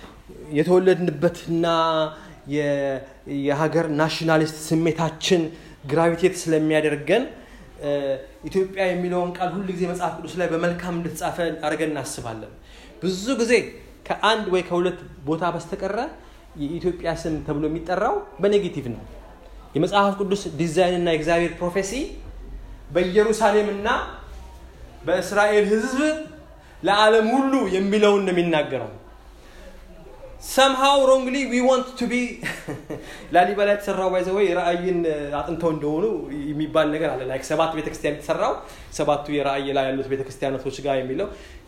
የተወለድንበትና የሀገር ናሽናሊስት ስሜታችን ግራቪቴት ስለሚያደርገን ኢትዮጵያ የሚለውን ቃል ሁል ጊዜ መጽሐፍ ቅዱስ ላይ በመልካም እንደተጻፈ አድርገን እናስባለን። ብዙ ጊዜ ከአንድ ወይ ከሁለት ቦታ በስተቀረ የኢትዮጵያ ስም ተብሎ የሚጠራው በኔጌቲቭ ነው። የመጽሐፍ ቅዱስ ዲዛይን እና የእግዚአብሔር ፕሮፌሲ በኢየሩሳሌምና በእስራኤል ሕዝብ ለዓለም ሁሉ የሚለውን ነው የሚናገረው። ሰምሃው ሮንግሊ ዊ ዋንት ቱ ቢ ላሊበላ የተሰራው ባይዘ ወይ ራእይን አጥንተው እንደሆኑ የሚባል ነገር አለ። ላይክ ሰባት ቤተክርስቲያን የተሰራው ሰባቱ የራእይ ላይ ያሉት ቤተክርስቲያናቶች ጋር የሚለው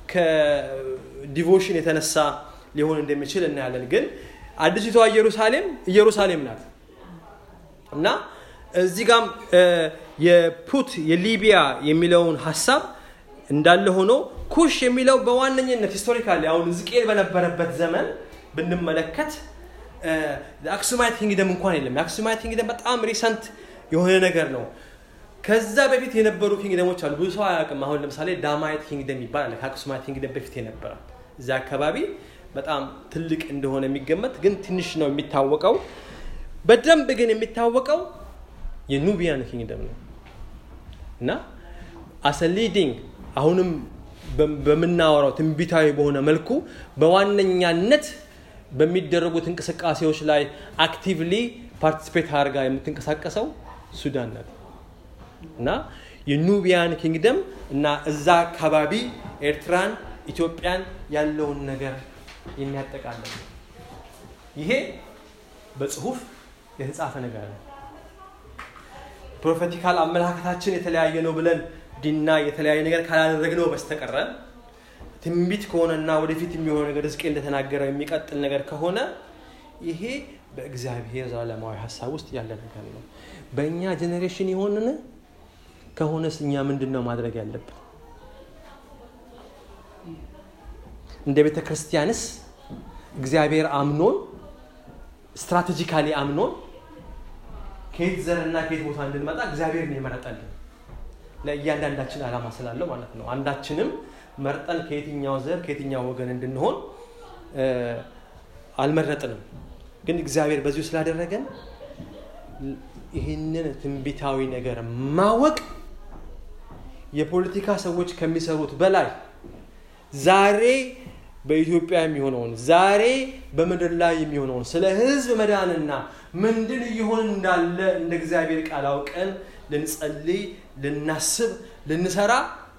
ከዲቮሽን የተነሳ ሊሆን እንደሚችል እናያለን። ግን አዲሲቷ ኢየሩሳሌም ኢየሩሳሌም ናት እና እዚህ ጋም የፑት የሊቢያ የሚለውን ሀሳብ እንዳለ ሆኖ ኩሽ የሚለው በዋነኝነት ሂስቶሪካሊ አሁን ሕዝቅኤል በነበረበት ዘመን ብንመለከት አክሱማይት ኪንግደም እንኳን የለም። የአክሱማይት ኪንግደም በጣም ሪሰንት የሆነ ነገር ነው። ከዛ በፊት የነበሩ ኪንግደሞች አሉ። ብዙ ሰው አያውቅም። አሁን ለምሳሌ ዳማየት ኪንግደም ይባላል። ከአክሱማይት ኪንግደም በፊት የነበረ እዚያ አካባቢ በጣም ትልቅ እንደሆነ የሚገመት ግን ትንሽ ነው የሚታወቀው። በደንብ ግን የሚታወቀው የኑቢያን ኪንግደም ነው እና አሰ ሊዲንግ አሁንም በምናወራው ትንቢታዊ በሆነ መልኩ በዋነኛነት በሚደረጉት እንቅስቃሴዎች ላይ አክቲቭሊ ፓርቲስፔት አድርጋ የምትንቀሳቀሰው ሱዳን ናት እና የኑቢያን ኪንግደም እና እዛ አካባቢ ኤርትራን፣ ኢትዮጵያን ያለውን ነገር የሚያጠቃልል ይሄ በጽሁፍ የተጻፈ ነገር ነው። ፕሮፌቲካል አመለካከታችን የተለያየ ነው ብለን ዲና የተለያየ ነገር ካላደረግነው በስተቀረ ትንቢት ከሆነና ወደፊት የሚሆነው ነገር ሕዝቅኤል እንደተናገረው የሚቀጥል ነገር ከሆነ ይሄ በእግዚአብሔር ዘላለማዊ ሀሳብ ውስጥ ያለ ነገር ነው። በእኛ ጄኔሬሽን የሆንን ከሆነስ እኛ ምንድን ነው ማድረግ ያለብን? እንደ ቤተ ክርስቲያንስ እግዚአብሔር አምኖን ስትራቴጂካሊ አምኖን ከየት ዘርና ከየት ቦታ እንድንመጣ እግዚአብሔር ነው የመረጠልን ለእያንዳንዳችን ዓላማ ስላለው ማለት ነው። አንዳችንም መርጠን ከየትኛው ዘር ከየትኛው ወገን እንድንሆን አልመረጥንም። ግን እግዚአብሔር በዚሁ ስላደረገን ይህንን ትንቢታዊ ነገር ማወቅ የፖለቲካ ሰዎች ከሚሰሩት በላይ ዛሬ በኢትዮጵያ የሚሆነውን ዛሬ በምድር ላይ የሚሆነውን ስለ ሕዝብ መዳንና ምንድን እየሆን እንዳለ እንደ እግዚአብሔር ቃል አውቀን ልንጸልይ፣ ልናስብ፣ ልንሰራ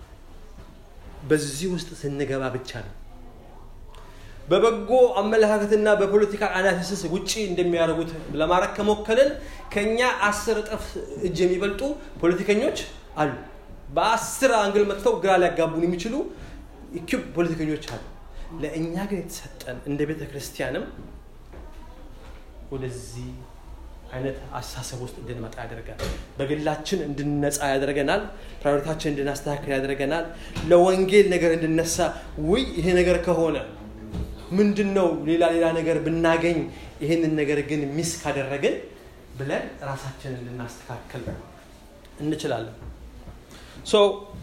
በዚህ ውስጥ ስንገባ ብቻ ነው። በበጎ አመለካከትና በፖለቲካ አናሊሲስ ውጪ እንደሚያደርጉት ለማድረግ ከሞከልን ከኛ አስር እጥፍ እጅ የሚበልጡ ፖለቲከኞች አሉ። በአስር አንግል መጥተው ግራ ሊያጋቡን የሚችሉ ኢኪብ ፖለቲከኞች አሉ። ለእኛ ግን የተሰጠን እንደ ቤተ ክርስቲያንም ወደዚህ አይነት አስተሳሰብ ውስጥ እንድንመጣ ያደርጋል። በግላችን እንድንነጻ ያደርገናል። ፕራዮሪታችን እንድናስተካከል ያደርገናል። ለወንጌል ነገር እንድነሳ ውይ ይሄ ነገር ከሆነ ምንድን ነው ሌላ ሌላ ነገር ብናገኝ ይህንን ነገር ግን ሚስ ካደረግን ብለን ራሳችንን ልናስተካከል እንችላለን። ሶ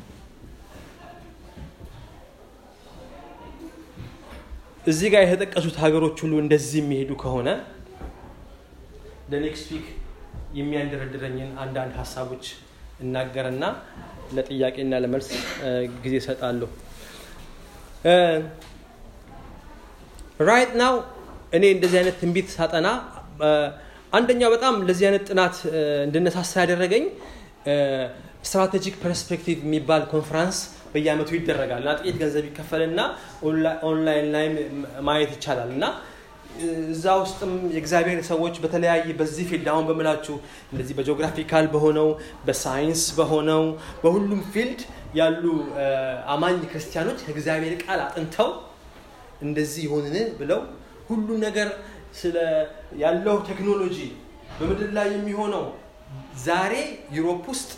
እዚህ ጋር የተጠቀሱት ሀገሮች ሁሉ እንደዚህ የሚሄዱ ከሆነ ለኔክስት ዊክ የሚያንደረድረኝን አንዳንድ ሀሳቦች እናገርና ለጥያቄና ለመልስ ጊዜ እሰጣለሁ። ራይት ናው እኔ እንደዚህ አይነት ትንቢት ሳጠና አንደኛው በጣም ለዚህ አይነት ጥናት እንድነሳሳ ያደረገኝ ስትራቴጂክ ፐርስፔክቲቭ የሚባል ኮንፈረንስ በየአመቱ ይደረጋል እና ጥቂት ገንዘብ ይከፈልና ኦንላይን ላይ ማየት ይቻላል እና እዛ ውስጥም የእግዚአብሔር ሰዎች በተለያየ በዚህ ፊልድ አሁን በምላችሁ እንደዚህ በጂኦግራፊካል በሆነው በሳይንስ በሆነው በሁሉም ፊልድ ያሉ አማኝ ክርስቲያኖች ከእግዚአብሔር ቃል አጥንተው እንደዚህ ይሆንን ብለው ሁሉ ነገር ስለ ያለው ቴክኖሎጂ በምድር ላይ የሚሆነው ዛሬ ዩሮፕ ውስጥ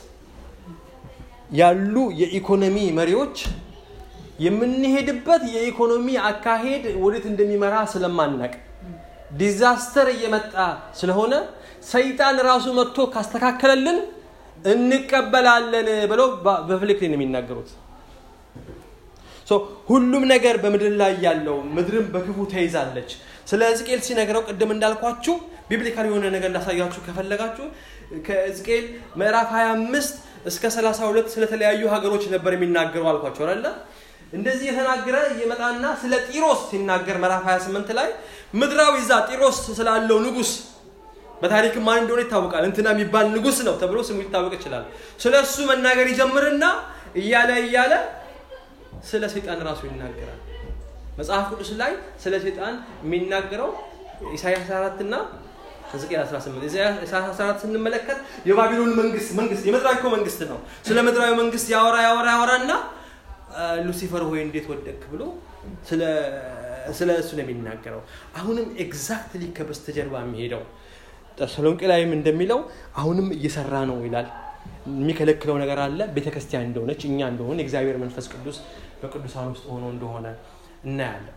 ያሉ የኢኮኖሚ መሪዎች የምንሄድበት የኢኮኖሚ አካሄድ ወዴት እንደሚመራ ስለማናቅ ዲዛስተር እየመጣ ስለሆነ ሰይጣን ራሱ መጥቶ ካስተካከለልን እንቀበላለን ብለው በፍልክ ነው የሚናገሩት። ሁሉም ነገር በምድር ላይ ያለው ምድርም በክፉ ተይዛለች። ስለ ሕዝቅኤል ሲነግረው ቅድም እንዳልኳችሁ ቢብሊካል የሆነ ነገር እንዳሳያችሁ ከፈለጋችሁ ከሕዝቅኤል ምዕራፍ 25 እስከ 32 ስለተለያዩ ሀገሮች ነበር የሚናገረው አልኳቸው አለ እንደዚህ የተናገረ ይመጣና ስለ ጢሮስ ሲናገር ምዕራፍ 28 ላይ ምድራዊ ዛ ጢሮስ ስላለው ንጉስ በታሪክ ማን እንደሆነ ይታወቃል እንትና የሚባል ንጉስ ነው ተብሎ ስሙ ሊታወቅ ይችላል ስለ እሱ መናገር ይጀምርና እያለ እያለ ስለ ሰይጣን ራሱ ይናገራል መጽሐፍ ቅዱስ ላይ ስለ ሰይጣን የሚናገረው ኢሳያስ 14 እና ሕዝቅኤል 18 ኢሳያስ 14 ስንመለከት የባቢሎን መንግስት መንግስት የምድራዊ እኮ መንግስት ነው ስለ ምድራዊ መንግስት ያወራ ያወራ ያወራና ሉሲፈር ሆይ እንዴት ወደቅ ብሎ ስለ እሱ ነው የሚናገረው አሁንም ኤግዛክትሊ ከበስተጀርባ የሚሄደው ተሰሎንቄ ላይም እንደሚለው አሁንም እየሰራ ነው ይላል የሚከለክለው ነገር አለ ቤተክርስቲያን እንደሆነች እኛ እንደሆነ የእግዚአብሔር መንፈስ ቅዱስ በቅዱሳን ውስጥ ሆኖ እንደሆነ እናያለን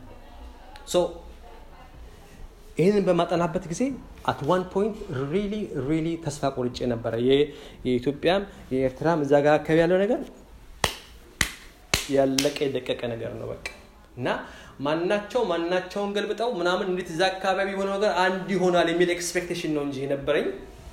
ይህንን በማጠናበት ጊዜ አት ዋን ፖይንት ሪሊ ሪሊ ተስፋ ቆርጬ ነበረ የኢትዮጵያም የኤርትራም እዛ ጋር አካባቢ ያለው ነገር ያለቀ የደቀቀ ነገር ነው በቃ እና ማናቸው ማናቸውን ገልብጠው ምናምን እንዴት እዛ አካባቢ የሆነ ነገር አንድ ይሆናል የሚል ኤክስፔክቴሽን ነው እንጂ የነበረኝ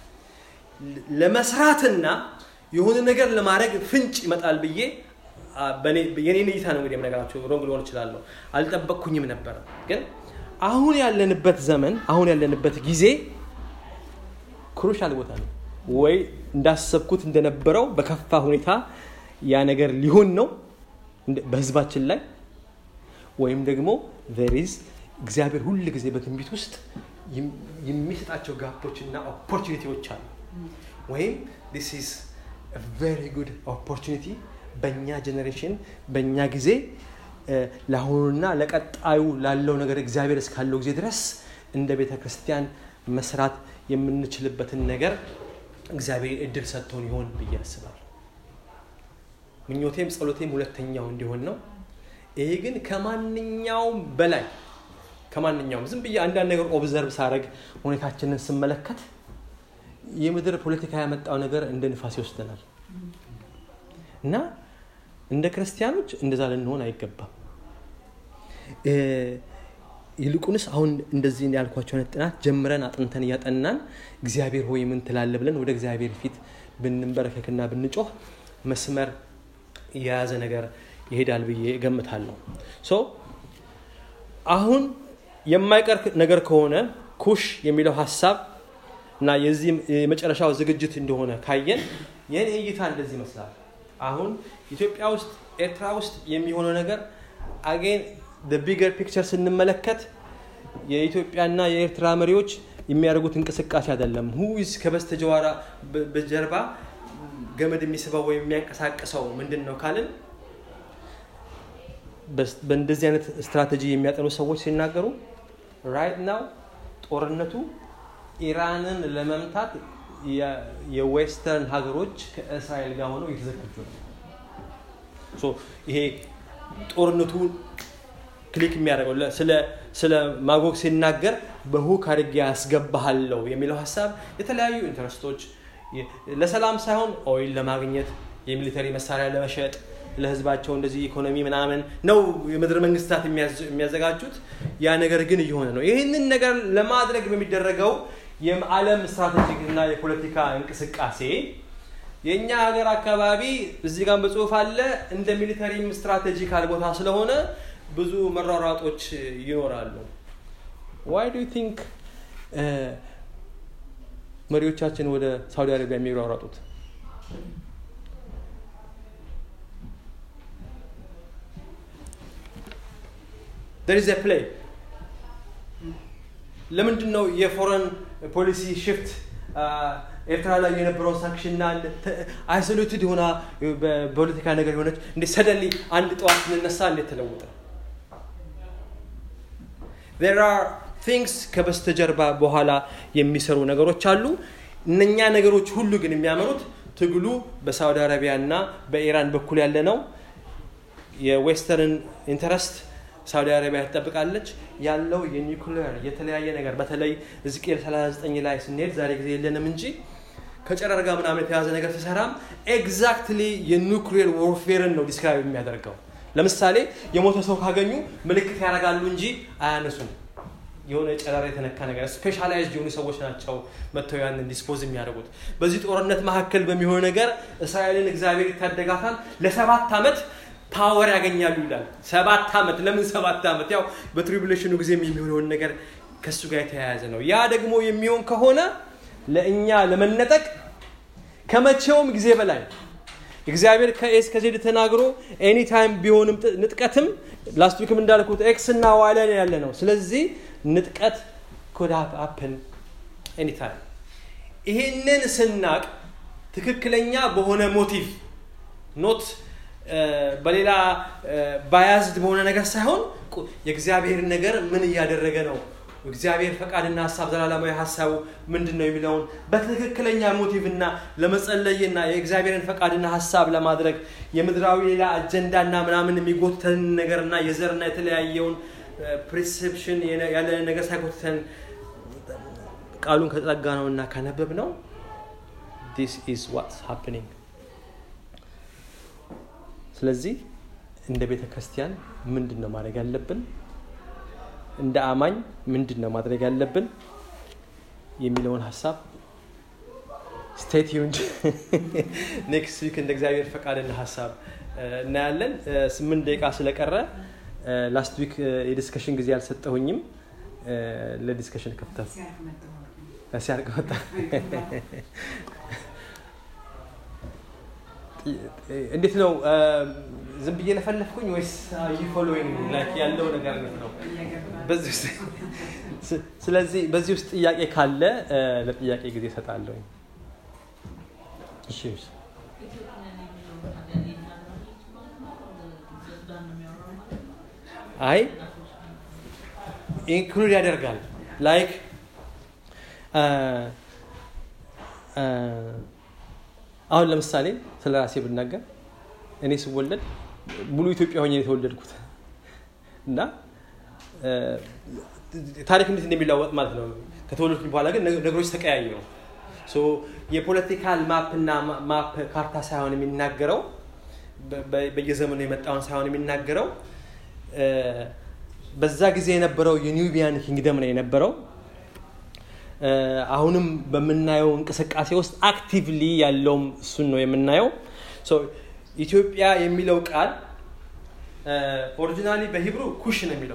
ለመስራትና የሆነ ነገር ለማድረግ ፍንጭ ይመጣል ብዬ የኔን እይታ ነው እንግዲህ የምነገራቸው ሮንግ ሊሆን እችላለሁ አልጠበቅኩኝም ነበረ ግን አሁን ያለንበት ዘመን አሁን ያለንበት ጊዜ ክሩሻል ቦታ ነው ወይ እንዳሰብኩት እንደነበረው በከፋ ሁኔታ ያ ነገር ሊሆን ነው በህዝባችን ላይ ወይም ደግሞ ቨሪዝ እግዚአብሔር ሁል ጊዜ በትንቢት ውስጥ የሚሰጣቸው ጋፖች እና ኦፖርቹኒቲዎች አሉ ወይም ዲስ ኢዝ ቨሪ ጉድ ኦፖርቹኒቲ በእኛ ጀኔሬሽን በእኛ ጊዜ ለአሁኑና ለቀጣዩ ላለው ነገር እግዚአብሔር እስካለው ጊዜ ድረስ እንደ ቤተ ክርስቲያን መስራት የምንችልበትን ነገር እግዚአብሔር እድል ሰጥቶን ይሆን ብዬ አስባለሁ ምኞቴም ጸሎቴም ሁለተኛው እንዲሆን ነው ይሄ ግን ከማንኛውም በላይ ከማንኛውም ዝም ብዬ አንዳንድ ነገር ኦብዘርቭ ሳረግ ሁኔታችንን ስመለከት የምድር ፖለቲካ ያመጣው ነገር እንደ ንፋስ ይወስደናል እና እንደ ክርስቲያኖች እንደዛ ልንሆን አይገባም ይልቁንስ አሁን እንደዚህ ያልኳቸው አይነት ጥናት ጀምረን አጥንተን እያጠናን እግዚአብሔር ሆይ ምን ትላለ ብለን ወደ እግዚአብሔር ፊት ብንንበረከክና ብንጮህ መስመር የያዘ ነገር ይሄዳል ብዬ እገምታለሁ ሶ አሁን የማይቀር ነገር ከሆነ ኩሽ የሚለው ሀሳብ እና የዚህ የመጨረሻው ዝግጅት እንደሆነ ካየን የኔ እይታ እንደዚህ ይመስላል አሁን ኢትዮጵያ ውስጥ ኤርትራ ውስጥ የሚሆነው ነገር አጌን ቢገር ፒክቸር ስንመለከት የኢትዮጵያና የኤርትራ መሪዎች የሚያደርጉት እንቅስቃሴ አይደለም ሁዝ ከበስተጀዋራ በጀርባ ገመድ የሚስበው ወይም የሚያንቀሳቅሰው ምንድን ነው ካልን በእንደዚህ አይነት ስትራቴጂ የሚያጠኑ ሰዎች ሲናገሩ ራይት ናው ጦርነቱ ኢራንን ለመምታት የዌስተርን ሀገሮች ከእስራኤል ጋር ሆነው እየተዘጋጁ ነው ይሄ ጦርነቱ ክሊክ የሚያደርገው ስለ ማጎግ ሲናገር በሁክ አድርጌ ያስገባሃለው የሚለው ሀሳብ የተለያዩ ኢንተረስቶች ለሰላም ሳይሆን ኦይል ለማግኘት የሚሊተሪ መሳሪያ ለመሸጥ ለህዝባቸው እንደዚህ ኢኮኖሚ ምናምን ነው የምድር መንግስታት የሚያዘጋጁት ያ ነገር ግን እየሆነ ነው ይህንን ነገር ለማድረግ በሚደረገው የዓለም ስትራቴጂክ እና የፖለቲካ እንቅስቃሴ የእኛ ሀገር አካባቢ እዚህ ጋር በጽሁፍ አለ እንደ ሚሊተሪም ስትራቴጂካል ቦታ ስለሆነ ብዙ መሯሯጦች ይኖራሉ ዋይ ዱ ቲንክ መሪዎቻችን ወደ ሳውዲ አረቢያ የሚሯሯጡት there is a play ለምንድን ነው የፎረን ፖሊሲ ሽፍት ኤርትራ ላይ የነበረውን ሳንክሽንና አይሶሌትድ ሆና በፖለቲካ ነገር የሆነች እንዴ ሰደንሊ አንድ ጠዋት ስንነሳ እንዴት ተለወጠ there are things ከበስተጀርባ በኋላ የሚሰሩ ነገሮች አሉ እነኛ ነገሮች ሁሉ ግን የሚያመሩት ትግሉ በሳውዲ አረቢያ እና በኢራን በኩል ያለ ነው የዌስተርን ኢንተረስት ሳውዲ አረቢያ ትጠብቃለች ያለው የኒኩሌር የተለያየ ነገር በተለይ እዝቅኤል 39 ላይ ስንሄድ ዛሬ ጊዜ የለንም እንጂ ከጨረር ጋር ምናምን የተያዘ ነገር ሲሰራም ኤግዛክትሊ የኒኩሌር ዎርፌርን ነው ዲስክራይብ የሚያደርገው ለምሳሌ የሞተ ሰው ካገኙ ምልክት ያደርጋሉ እንጂ አያነሱም የሆነ ጨረር የተነካ ነገር ስፔሻላይዝድ የሆኑ ሰዎች ናቸው መጥተው ያንን ዲስፖዝ የሚያደርጉት። በዚህ ጦርነት መካከል በሚሆን ነገር እስራኤልን እግዚአብሔር ይታደጋታል። ለሰባት ዓመት ፓወር ያገኛሉ ይላል። ሰባት ዓመት ለምን ሰባት ዓመት? ያው በትሪቡሌሽኑ ጊዜ የሚሆነውን ነገር ከእሱ ጋር የተያያዘ ነው። ያ ደግሞ የሚሆን ከሆነ ለእኛ ለመነጠቅ ከመቼውም ጊዜ በላይ እግዚአብሔር ከኤስ ከዜድ ተናግሮ ኤኒታይም ቢሆንም ንጥቀትም ላስት ዊክም እንዳልኩት ኤክስ እና ዋይ ላይ ያለ ነው። ስለዚህ ንጥቀት ኮድ አፕን ኤኒታይም። ይሄንን ስናቅ ትክክለኛ በሆነ ሞቲቭ ኖት በሌላ ባያዝድ በሆነ ነገር ሳይሆን የእግዚአብሔር ነገር ምን እያደረገ ነው እግዚአብሔር ፈቃድና ሀሳብ ዘላለማዊ ሀሳቡ ምንድን ነው የሚለውን በትክክለኛ ሞቲቭና ለመጸለይና የእግዚአብሔርን ፈቃድና ሀሳብ ለማድረግ የምድራዊ ሌላ አጀንዳና ምናምን የሚጎተን ነገርና የዘርና የተለያየውን ፕሪሴፕሽን ያለ ነገር ሳይጎተን ቃሉን ከጠጋ ነው እና ካነበብ ነው ዲስ ኢዝ ዋትስ ሃፕኒንግ ስለዚህ እንደ ቤተ ክርስቲያን ምንድን ነው ማድረግ ያለብን እንደ አማኝ ምንድን ነው ማድረግ ያለብን የሚለውን ሀሳብ ስቴት ዩንድ ኔክስት ዊክ እንደ እግዚአብሔር ፈቃድና ሀሳብ እናያለን። ስምንት ደቂቃ ስለቀረ ላስት ዊክ የዲስከሽን ጊዜ አልሰጠሁኝም። ለዲስከሽን ከፍተው ሲያልቅ መጣ። እንዴት ነው ዝም ብዬ ለፈለፍኩኝ ወይስ ፎሎዊንግ ያለው ነገር እንዴት ነው? ስለዚህ በዚህ ውስጥ ጥያቄ ካለ ለጥያቄ ጊዜ እሰጣለሁ። እሺ አይ ኢንክሉድ ያደርጋል ላይክ አሁን ለምሳሌ ስለ ራሴ ብናገር እኔ ስወለድ ሙሉ ኢትዮጵያ ሆኜ የተወለድኩት እና ታሪክ እንዴት እንደሚለወጥ ማለት ነው። ከተወለድኩኝ በኋላ ግን ነገሮች ተቀያየሩ። የፖለቲካል ማፕና ማፕ ካርታ ሳይሆን የሚናገረው በየዘመኑ የመጣውን ሳይሆን የሚናገረው በዛ ጊዜ የነበረው የኒውቢያን ኪንግደም ነው የነበረው። አሁንም በምናየው እንቅስቃሴ ውስጥ አክቲቭሊ ያለውም እሱን ነው የምናየው። ኢትዮጵያ የሚለው ቃል ኦሪጂናሊ በሂብሩ ኩሽ ነው የሚለው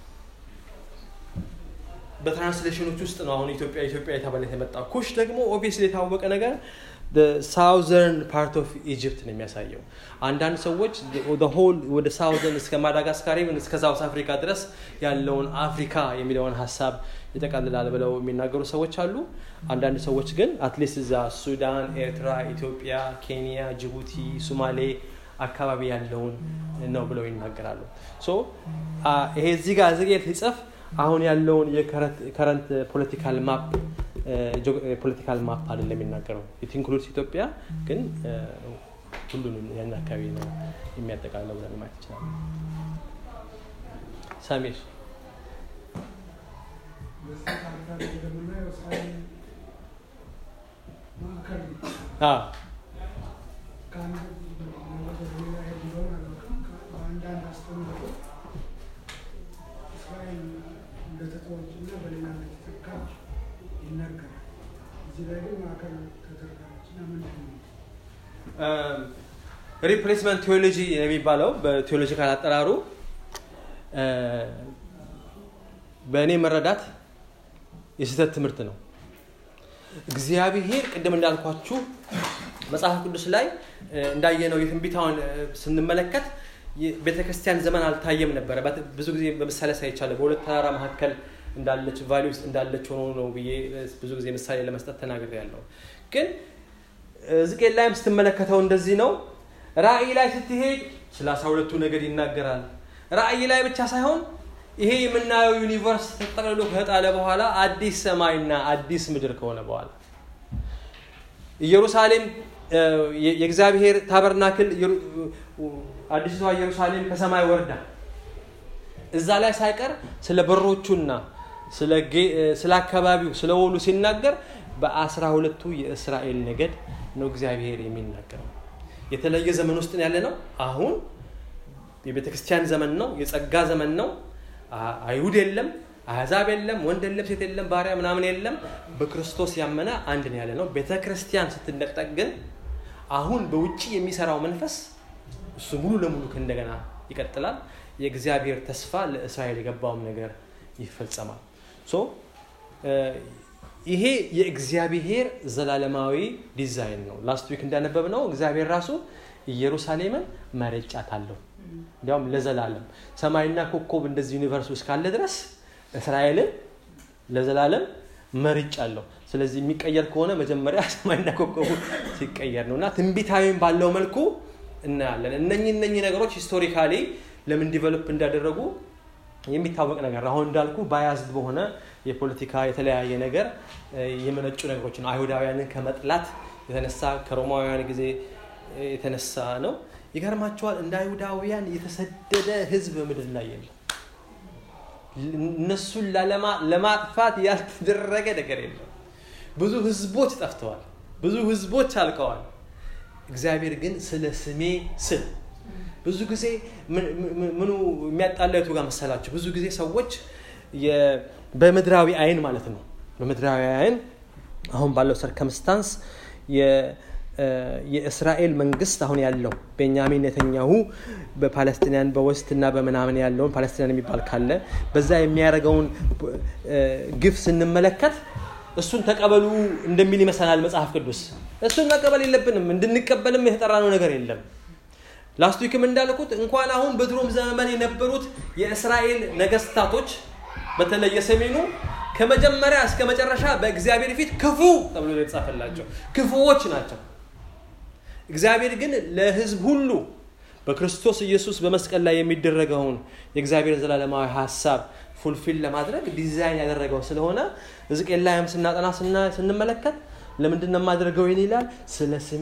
በትራንስሌሽኖች ውስጥ ነው አሁን ኢትዮጵያ ኢትዮጵያ የተባለ የመጣው። ኩሽ ደግሞ ኦብቪየስሊ የታወቀ ነገር ሳውዘርን ፓርት ኦፍ ኢጅፕት ነው የሚያሳየው። አንዳንድ ሰዎች ሆል ወደ ሳውዘርን እስከ ማዳጋስካር ኢቨን እስከ ሳውስ አፍሪካ ድረስ ያለውን አፍሪካ የሚለውን ሀሳብ ይጠቃልላል ብለው የሚናገሩ ሰዎች አሉ። አንዳንድ ሰዎች ግን አትሊስት እዛ ሱዳን፣ ኤርትራ፣ ኢትዮጵያ፣ ኬንያ፣ ጅቡቲ፣ ሱማሌ አካባቢ ያለውን ነው ብለው ይናገራሉ። ይሄ እዚህ ጋር ዝጌት ሲጽፍ አሁን ያለውን የከረንት ፖለቲካል ማፕ ፖለቲካል ማፕ አይደለም የሚናገረው ኢት ኢንክሉድስ ኢትዮጵያ ግን ሁሉንም ያን አካባቢ ነው የሚያጠቃለው ብለን ማለት ይችላል። ሳሚር እንደተተወችና በሌላ እንደተተካች ይነገራል። እዚህ ላይ ግን ማዕከል ተደርጋለችና ምንድን ነው? ሪፕሌስመንት ቴዎሎጂ የሚባለው በቴዎሎጂካል አጠራሩ በእኔ መረዳት የስህተት ትምህርት ነው። እግዚአብሔር ቅድም እንዳልኳችሁ መጽሐፍ ቅዱስ ላይ እንዳየነው የትንቢታውን ስንመለከት ቤተ ክርስቲያን ዘመን አልታየም ነበረ። ብዙ ጊዜ በምሳሌ ሳይቻለ በሁለት ተራራ መካከል እንዳለች ቫሊ ውስጥ እንዳለች ሆኖ ነው ብዬ ብዙ ጊዜ ምሳሌ ለመስጠት ተናግሬ ያለው። ግን ሕዝቅኤል ላይም ስትመለከተው እንደዚህ ነው። ራእይ ላይ ስትሄድ ስለ አስራ ሁለቱ ነገድ ይናገራል። ራእይ ላይ ብቻ ሳይሆን ይሄ የምናየው ዩኒቨርስ ተጠቅልሎ ከጣለ በኋላ አዲስ ሰማይና አዲስ ምድር ከሆነ በኋላ ኢየሩሳሌም የእግዚአብሔር ታበርናክል አዲሷ ኢየሩሳሌም ከሰማይ ወርዳ እዛ ላይ ሳይቀር ስለ በሮቹና ስለ አካባቢው ስለ ወሉ ሲናገር በአስራ ሁለቱ የእስራኤል ነገድ ነው እግዚአብሔር የሚናገረው። የተለየ ዘመን ውስጥ ያለ ነው። አሁን የቤተ ክርስቲያን ዘመን ነው። የጸጋ ዘመን ነው። አይሁድ የለም፣ አሕዛብ የለም፣ ወንድ የለም፣ ሴት የለም፣ ባሪያ ምናምን የለም። በክርስቶስ ያመነ አንድ ነው ያለ ነው። ቤተ ክርስቲያን ስትነጠቅ ግን አሁን በውጭ የሚሰራው መንፈስ እሱ ሙሉ ለሙሉ ከእንደገና ይቀጥላል። የእግዚአብሔር ተስፋ ለእስራኤል የገባውም ነገር ይፈጸማል። ሶ ይሄ የእግዚአብሔር ዘላለማዊ ዲዛይን ነው። ላስት ዊክ እንዳነበብ ነው እግዚአብሔር ራሱ ኢየሩሳሌምን መርጫታለሁ፣ እንዲያውም ለዘላለም ሰማይና ኮከብ እንደዚህ ዩኒቨርስ ውስጥ ካለ ድረስ እስራኤልን ለዘላለም መርጫለሁ። ስለዚህ የሚቀየር ከሆነ መጀመሪያ ሰማይና ኮከቡ ሲቀየር ነው እና ትንቢታዊም ባለው መልኩ እናያለን። እነኚህ እነኚህ ነገሮች ሂስቶሪካሊ ለምን ዲቨሎፕ እንዳደረጉ የሚታወቅ ነገር አሁን እንዳልኩ ባያዝድ በሆነ የፖለቲካ የተለያየ ነገር የመነጩ ነገሮች ነው። አይሁዳውያንን ከመጥላት የተነሳ ከሮማውያን ጊዜ የተነሳ ነው። ይገርማቸዋል። እንደ አይሁዳውያን የተሰደደ ህዝብ በምድር ላይ የለም። እነሱን ለማጥፋት ያልተደረገ ነገር የለም። ብዙ ህዝቦች ጠፍተዋል። ብዙ ህዝቦች አልቀዋል። እግዚአብሔር ግን ስለ ስሜ ስል ብዙ ጊዜ ምኑ የሚያጣላቱ ጋር መሰላቸው? ብዙ ጊዜ ሰዎች በምድራዊ አይን ማለት ነው በምድራዊ አይን አሁን ባለው ሰርከምስታንስ የእስራኤል መንግስት አሁን ያለው ቤንያሚን ኔተኛሁ በፓለስቲናን በወስት እና በምናምን ያለውን ፓለስቲናን የሚባል ካለ በዛ የሚያደርገውን ግፍ ስንመለከት እሱን ተቀበሉ እንደሚል ይመስላል መጽሐፍ ቅዱስ። እሱን መቀበል የለብንም። እንድንቀበልም የተጠራነው ነገር የለም። ላስት ዊክም እንዳልኩት እንኳን አሁን በድሮም ዘመን የነበሩት የእስራኤል ነገስታቶች በተለይ የሰሜኑ ከመጀመሪያ እስከ መጨረሻ በእግዚአብሔር ፊት ክፉ ተብሎ የተጻፈላቸው ክፉዎች ናቸው። እግዚአብሔር ግን ለህዝብ ሁሉ በክርስቶስ ኢየሱስ በመስቀል ላይ የሚደረገውን የእግዚአብሔር ዘላለማዊ ሀሳብ ፉልፊል ለማድረግ ዲዛይን ያደረገው ስለሆነ ሕዝቅኤል ላይም ስናጠና ስንመለከት ለምንድን ነው የማደርገው ይህን ይላል ስለ ስሜ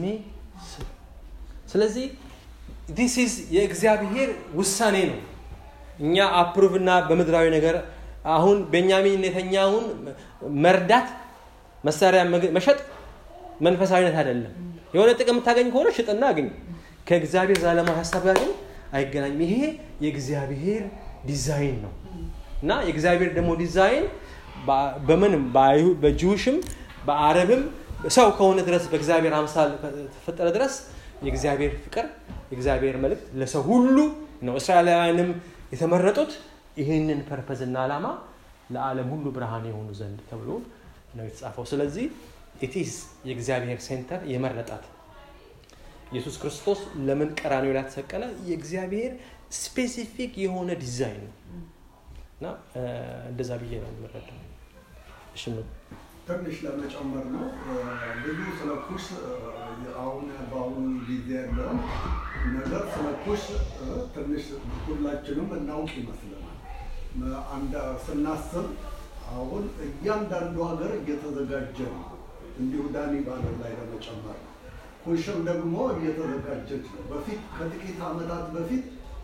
ስለዚህ ዲስ ኢዝ የእግዚአብሔር ውሳኔ ነው እኛ አፕሩቭ እና በምድራዊ ነገር አሁን ቤንያሚን ኔተኛውን መርዳት መሳሪያ መሸጥ መንፈሳዊነት አይደለም የሆነ ጥቅም የምታገኝ ከሆነ ሽጥና አግኝ ከእግዚአብሔር ዘላለማዊ ሀሳብ ጋር ግን አይገናኝም ይሄ የእግዚአብሔር ዲዛይን ነው እና የእግዚአብሔር ደግሞ ዲዛይን በምንም በጅውሽም በአረብም ሰው ከሆነ ድረስ በእግዚአብሔር አምሳል ተፈጠረ ድረስ የእግዚአብሔር ፍቅር የእግዚአብሔር መልእክት ለሰው ሁሉ ነው እስራኤላውያንም የተመረጡት ይህንን ፐርፐዝና ዓላማ ለዓለም ሁሉ ብርሃን የሆኑ ዘንድ ተብሎ ነው የተጻፈው ስለዚህ ኢቲስ የእግዚአብሔር ሴንተር የመረጣት ኢየሱስ ክርስቶስ ለምን ቀራኒው ላይ ተሰቀለ የእግዚአብሔር ስፔሲፊክ የሆነ ዲዛይን ነው እና እንደዛ ብዬ ነው የምረዳው እሺ ትንሽ ለመጨመር ነው ብዙ ስለ ኩሽ አሁን በአሁኑ ጊዜ ያለውን ነገር ስለ ኩሽ ትንሽ ሁላችንም እናውቅ ይመስለናል አንድ ስናስብ አሁን እያንዳንዱ ሀገር እየተዘጋጀ ነው እንዲሁ ዳኒ ባለው ላይ ለመጨመር ነው ኩሽም ደግሞ እየተዘጋጀች ነው በፊት ከጥቂት ዓመታት በፊት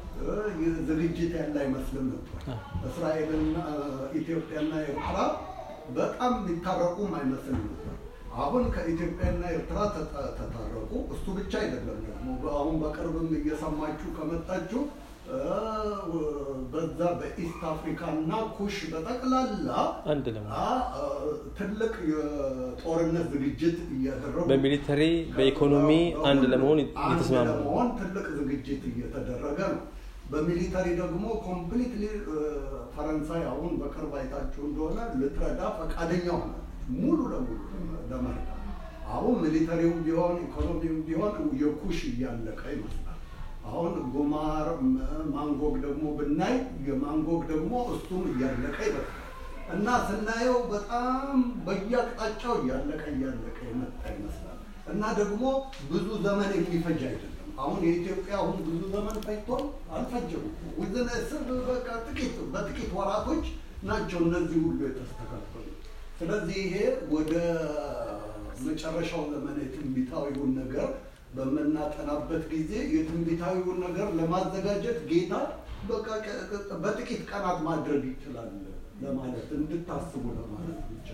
ዝግጅት ያለ አይመስልም ነበር እስራኤልና ኢትዮጵያና ኤርትራ በጣም ሊታረቁም አይመስልም ነበር አሁን ከኢትዮጵያና ኤርትራ ተታረቁ እሱ ብቻ አይደለም ደግሞ አሁን በቅርብም እየሰማችሁ ከመጣችሁ በዛ በኢስት አፍሪካ እና ኩሽ በጠቅላላ አንድ ትልቅ የጦርነት ዝግጅት እያደረጉ በሚሊተሪ በኢኮኖሚ አንድ ለመሆን እየተስማሙ ለመሆን ትልቅ ዝግጅት እየተደረገ ነው በሚሊተሪ ደግሞ ኮምፕሊትሊ ፈረንሳይ አሁን በቅርብ አይታችሁ እንደሆነ ልትረዳ ፈቃደኛ ሆናለች ሙሉ ለሙሉ ለመርዳት አሁን ሚሊተሪውም ቢሆን ኢኮኖሚውም ቢሆን የኩሽ እያለቀ ይመስላል አሁን ጉማር ማንጎግ ደግሞ ብናይ የማንጎግ ደግሞ እሱም እያለቀ ይመስላል እና ስናየው በጣም በየአቅጣጫው እያለቀ እያለቀ የመጣ ይመስላል እና ደግሞ ብዙ ዘመን የሚፈጅ አይደለም አሁን የኢትዮጵያ አሁን ብዙ ዘመን ፈጅቷል አልፈጀም ውዝን እስር በቃ ጥቂት በጥቂት ወራቶች ናቸው እነዚህ ሁሉ የተስተካከሉ ስለዚህ ይሄ ወደ መጨረሻው ዘመን የትንቢታዊውን ነገር በምናጠናበት ጊዜ የትንቢታዊውን ነገር ለማዘጋጀት ጌታ በቃ በጥቂት ቀናት ማድረግ ይችላል ለማለት እንድታስቡ ለማለት ብቻ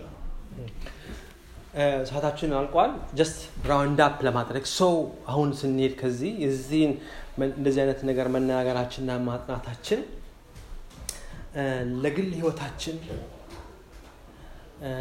ሰዓታችን አልቋል ጀስት ራውንድ አፕ ለማድረግ ሰው አሁን ስንሄድ ከዚህ የዚህን እንደዚህ አይነት ነገር መናገራችንና ማጥናታችን እ፣ ለግል ህይወታችን እ፣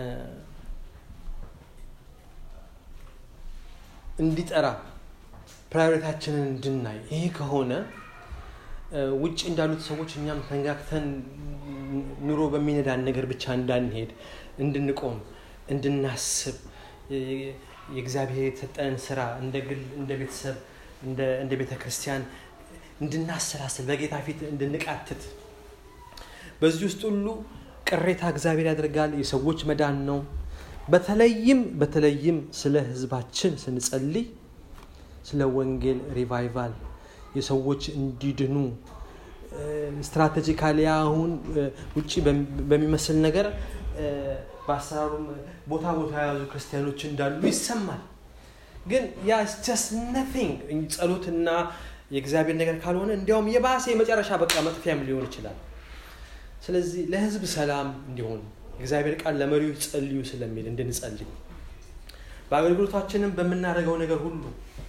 እንዲጠራ ፕራዮሪታችንን እንድናይ ይሄ ከሆነ እ፣ ውጭ እንዳሉት ሰዎች እኛም ተንጋግተን ኑሮ በሚነዳን ነገር ብቻ እንዳንሄድ እንድንቆም እንድናስብ የ- የእግዚአብሔር የተሰጠንን ስራ እንደ ግል እንደ ቤተሰብ እንደ እንደ ቤተ ክርስቲያን እንድናሰላስል በጌታ ፊት እንድንቃትት በዚህ ውስጥ ሁሉ ቅሬታ እግዚአብሔር ያደርጋል የሰዎች መዳን ነው በተለይም በተለይም ስለ ህዝባችን ስንጸልይ ስለ ወንጌል ሪቫይቫል የሰዎች እንዲድኑ ስትራቴጂካሊ አሁን እ፣ ውጭ በሚ- በሚመስል ነገር እ፣ በአሰራሩም ቦታ ቦታ የያዙ ክርስቲያኖች እንዳሉ ይሰማል ግን ያ ጀስት ነቲንግ ጸሎትና የእግዚአብሔር ነገር ካልሆነ እንዲያውም የባሰ የመጨረሻ በቃ መጥፊያም ሊሆን ይችላል ስለዚህ ለህዝብ ሰላም እንዲሆን እግዚአብሔር ቃል ለመሪዎች ጸልዩ ስለሚል እንድንጸልይ በአገልግሎታችንም በምናደርገው ነገር ሁሉ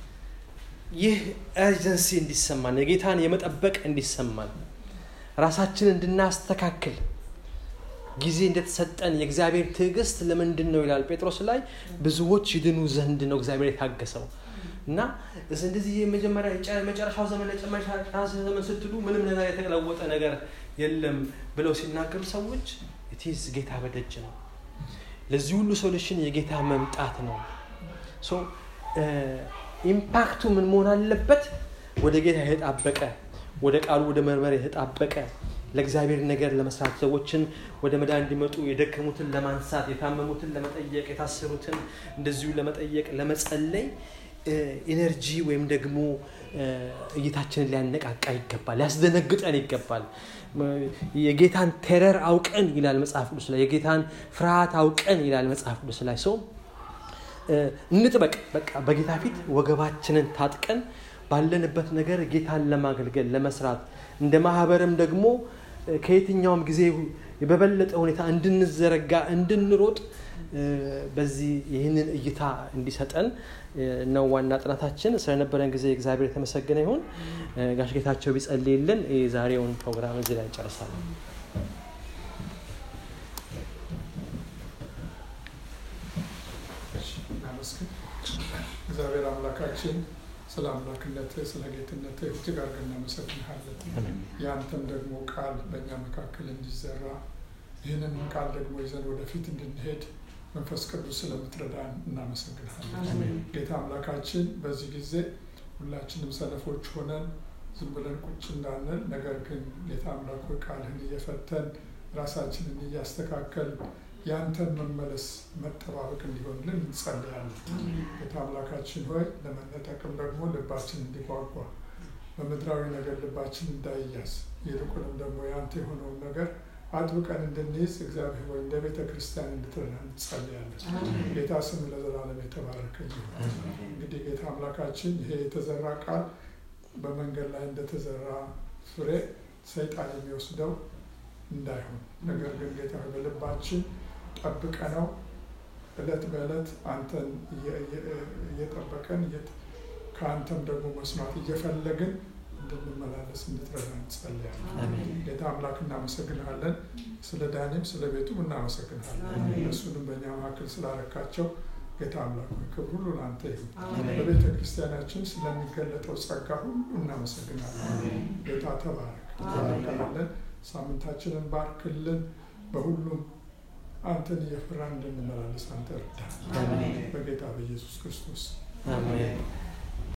ይህ ኤርጀንሲ እንዲሰማን የጌታን የመጠበቅ እንዲሰማን ራሳችን እንድናስተካክል ጊዜ እንደተሰጠን የእግዚአብሔር ትዕግስት ለምንድን ነው ይላል ጴጥሮስ ላይ ብዙዎች ይድኑ ዘንድ ነው እግዚአብሔር የታገሰው እና እስ- እንደዚህ የመጀመሪያ የጨ- የመጨረሻው ዘመን ለጨመሻ ዘመን ስትሉ ምንም ነገር የተለወጠ ነገር የለም ብለው ሲናገሩ ሰዎች ኢትዝ ጌታ በደጅ ነው ለዚህ ሁሉ ሶሉሽን የጌታ መምጣት ነው ሶ ኢምፓክቱ ምን መሆን አለበት ወደ ጌታ የተጣበቀ ወደ ቃሉ ወደ መርመር የተጣበቀ ለእግዚአብሔር ነገር ለመስራት ሰዎችን ወደ መዳን እንዲመጡ የደከሙትን ለማንሳት የታመሙትን ለመጠየቅ የታሰሩትን እንደዚሁ ለመጠየቅ ለመጸለይ ኢነርጂ ወይም ደግሞ እ፣ እይታችንን ሊያነቃቃ ይገባል ሊያስደነግጠን ይገባል ም- የጌታን ቴረር አውቀን ይላል መጽሐፍ ቅዱስ ላይ የጌታን ፍርሃት አውቀን ይላል መጽሐፍ ቅዱስ ላይ ሰው እ፣ እንጥበቅ በቃ በጌታ ፊት ወገባችንን ታጥቀን ባለንበት ነገር ጌታን ለማገልገል ለመስራት እንደ ማህበርም ደግሞ እ፣ ከየትኛውም ጊዜ በበለጠ ሁኔታ እንድንዘረጋ እንድንሮጥ እ፣ በዚህ ይህንን እይታ እንዲሰጠን እ፣ ነው ዋና ጥናታችን ስለነበረን ጊዜ እግዚአብሔር የተመሰገነ ይሁን እ፣ ጋሽ ጌታቸው ቢጸልይልን የዛሬውን ፕሮግራም እዚህ ላይ እንጨርሳለን እናመስግን። እግዚአብሔር አምላካችን ስለ አምላክነትህ ስለ ጌትነትህ እጅግ አድርገን እናመሰግንሃለን። አሜን። ያንተም ደግሞ ቃል በእኛ መካከል እንዲዘራ ይህንን ቃል ደግሞ ይዘን ወደፊት እንድንሄድ መንፈስ ቅዱስ ስለምትረዳን እናመሰግንሃለን። ጌታ አምላካችን በዚህ ጊዜ ሁላችንም ሰነፎች ሆነን ዝም ብለን ቁጭ እንዳንል፣ ነገር ግን ጌታ አምላክ ሆይ ቃልህን እየፈተን ራሳችንን እያስተካከል ያንተን መመለስ መጠባበቅ እንዲሆንልን እንጸልያለን። ጌታ አምላካችን ሆይ ለመነጠቅም ደግሞ ልባችን እንዲጓጓ በምድራዊ ነገር ልባችን እንዳይያዝ ይልቁንም ደግሞ ያንተ የሆነውን ነገር አጥብቀን እንድንይዝ እግዚአብሔር ሆይ እንደ ቤተ ክርስቲያን እንድትረዳ እንጸልያለን። ጌታ ስም ለዘላለም የተባረከ ይሁን። እንግዲህ ጌታ አምላካችን ይሄ የተዘራ ቃል በመንገድ ላይ እንደተዘራ ፍሬ ሰይጣን የሚወስደው እንዳይሆን ነገር ግን ጌታ ሆይ በልባችን ጠብቀ ነው እለት በእለት አንተን እየ- እየ- እየጠበቀን እየት- ከአንተም ደግሞ መስማት እየፈለግን እንድንመላለስ እንድትረዳ እንጸልያለን። አሜን። ጌታ አምላክ እናመሰግንሃለን። ስለ ዳኒም ስለ ቤቱም እናመሰግንሃለን። እነሱንም በእኛ መካከል ስላረካቸው ጌታ አምላክ ሆይ ክብር ሁሉ ለአንተ ይሁን። በቤተ ክርስቲያናችን ስለሚገለጠው ጸጋ ሁሉ እናመሰግናለን። ጌታ ተባረክ ተባረካለን። ሳምንታችንን ባርክልን። በሁሉም አንተን እየፈራን እንድንመላለስ አንተ እርዳን። አሜን። በጌታ በኢየሱስ ክርስቶስ አሜን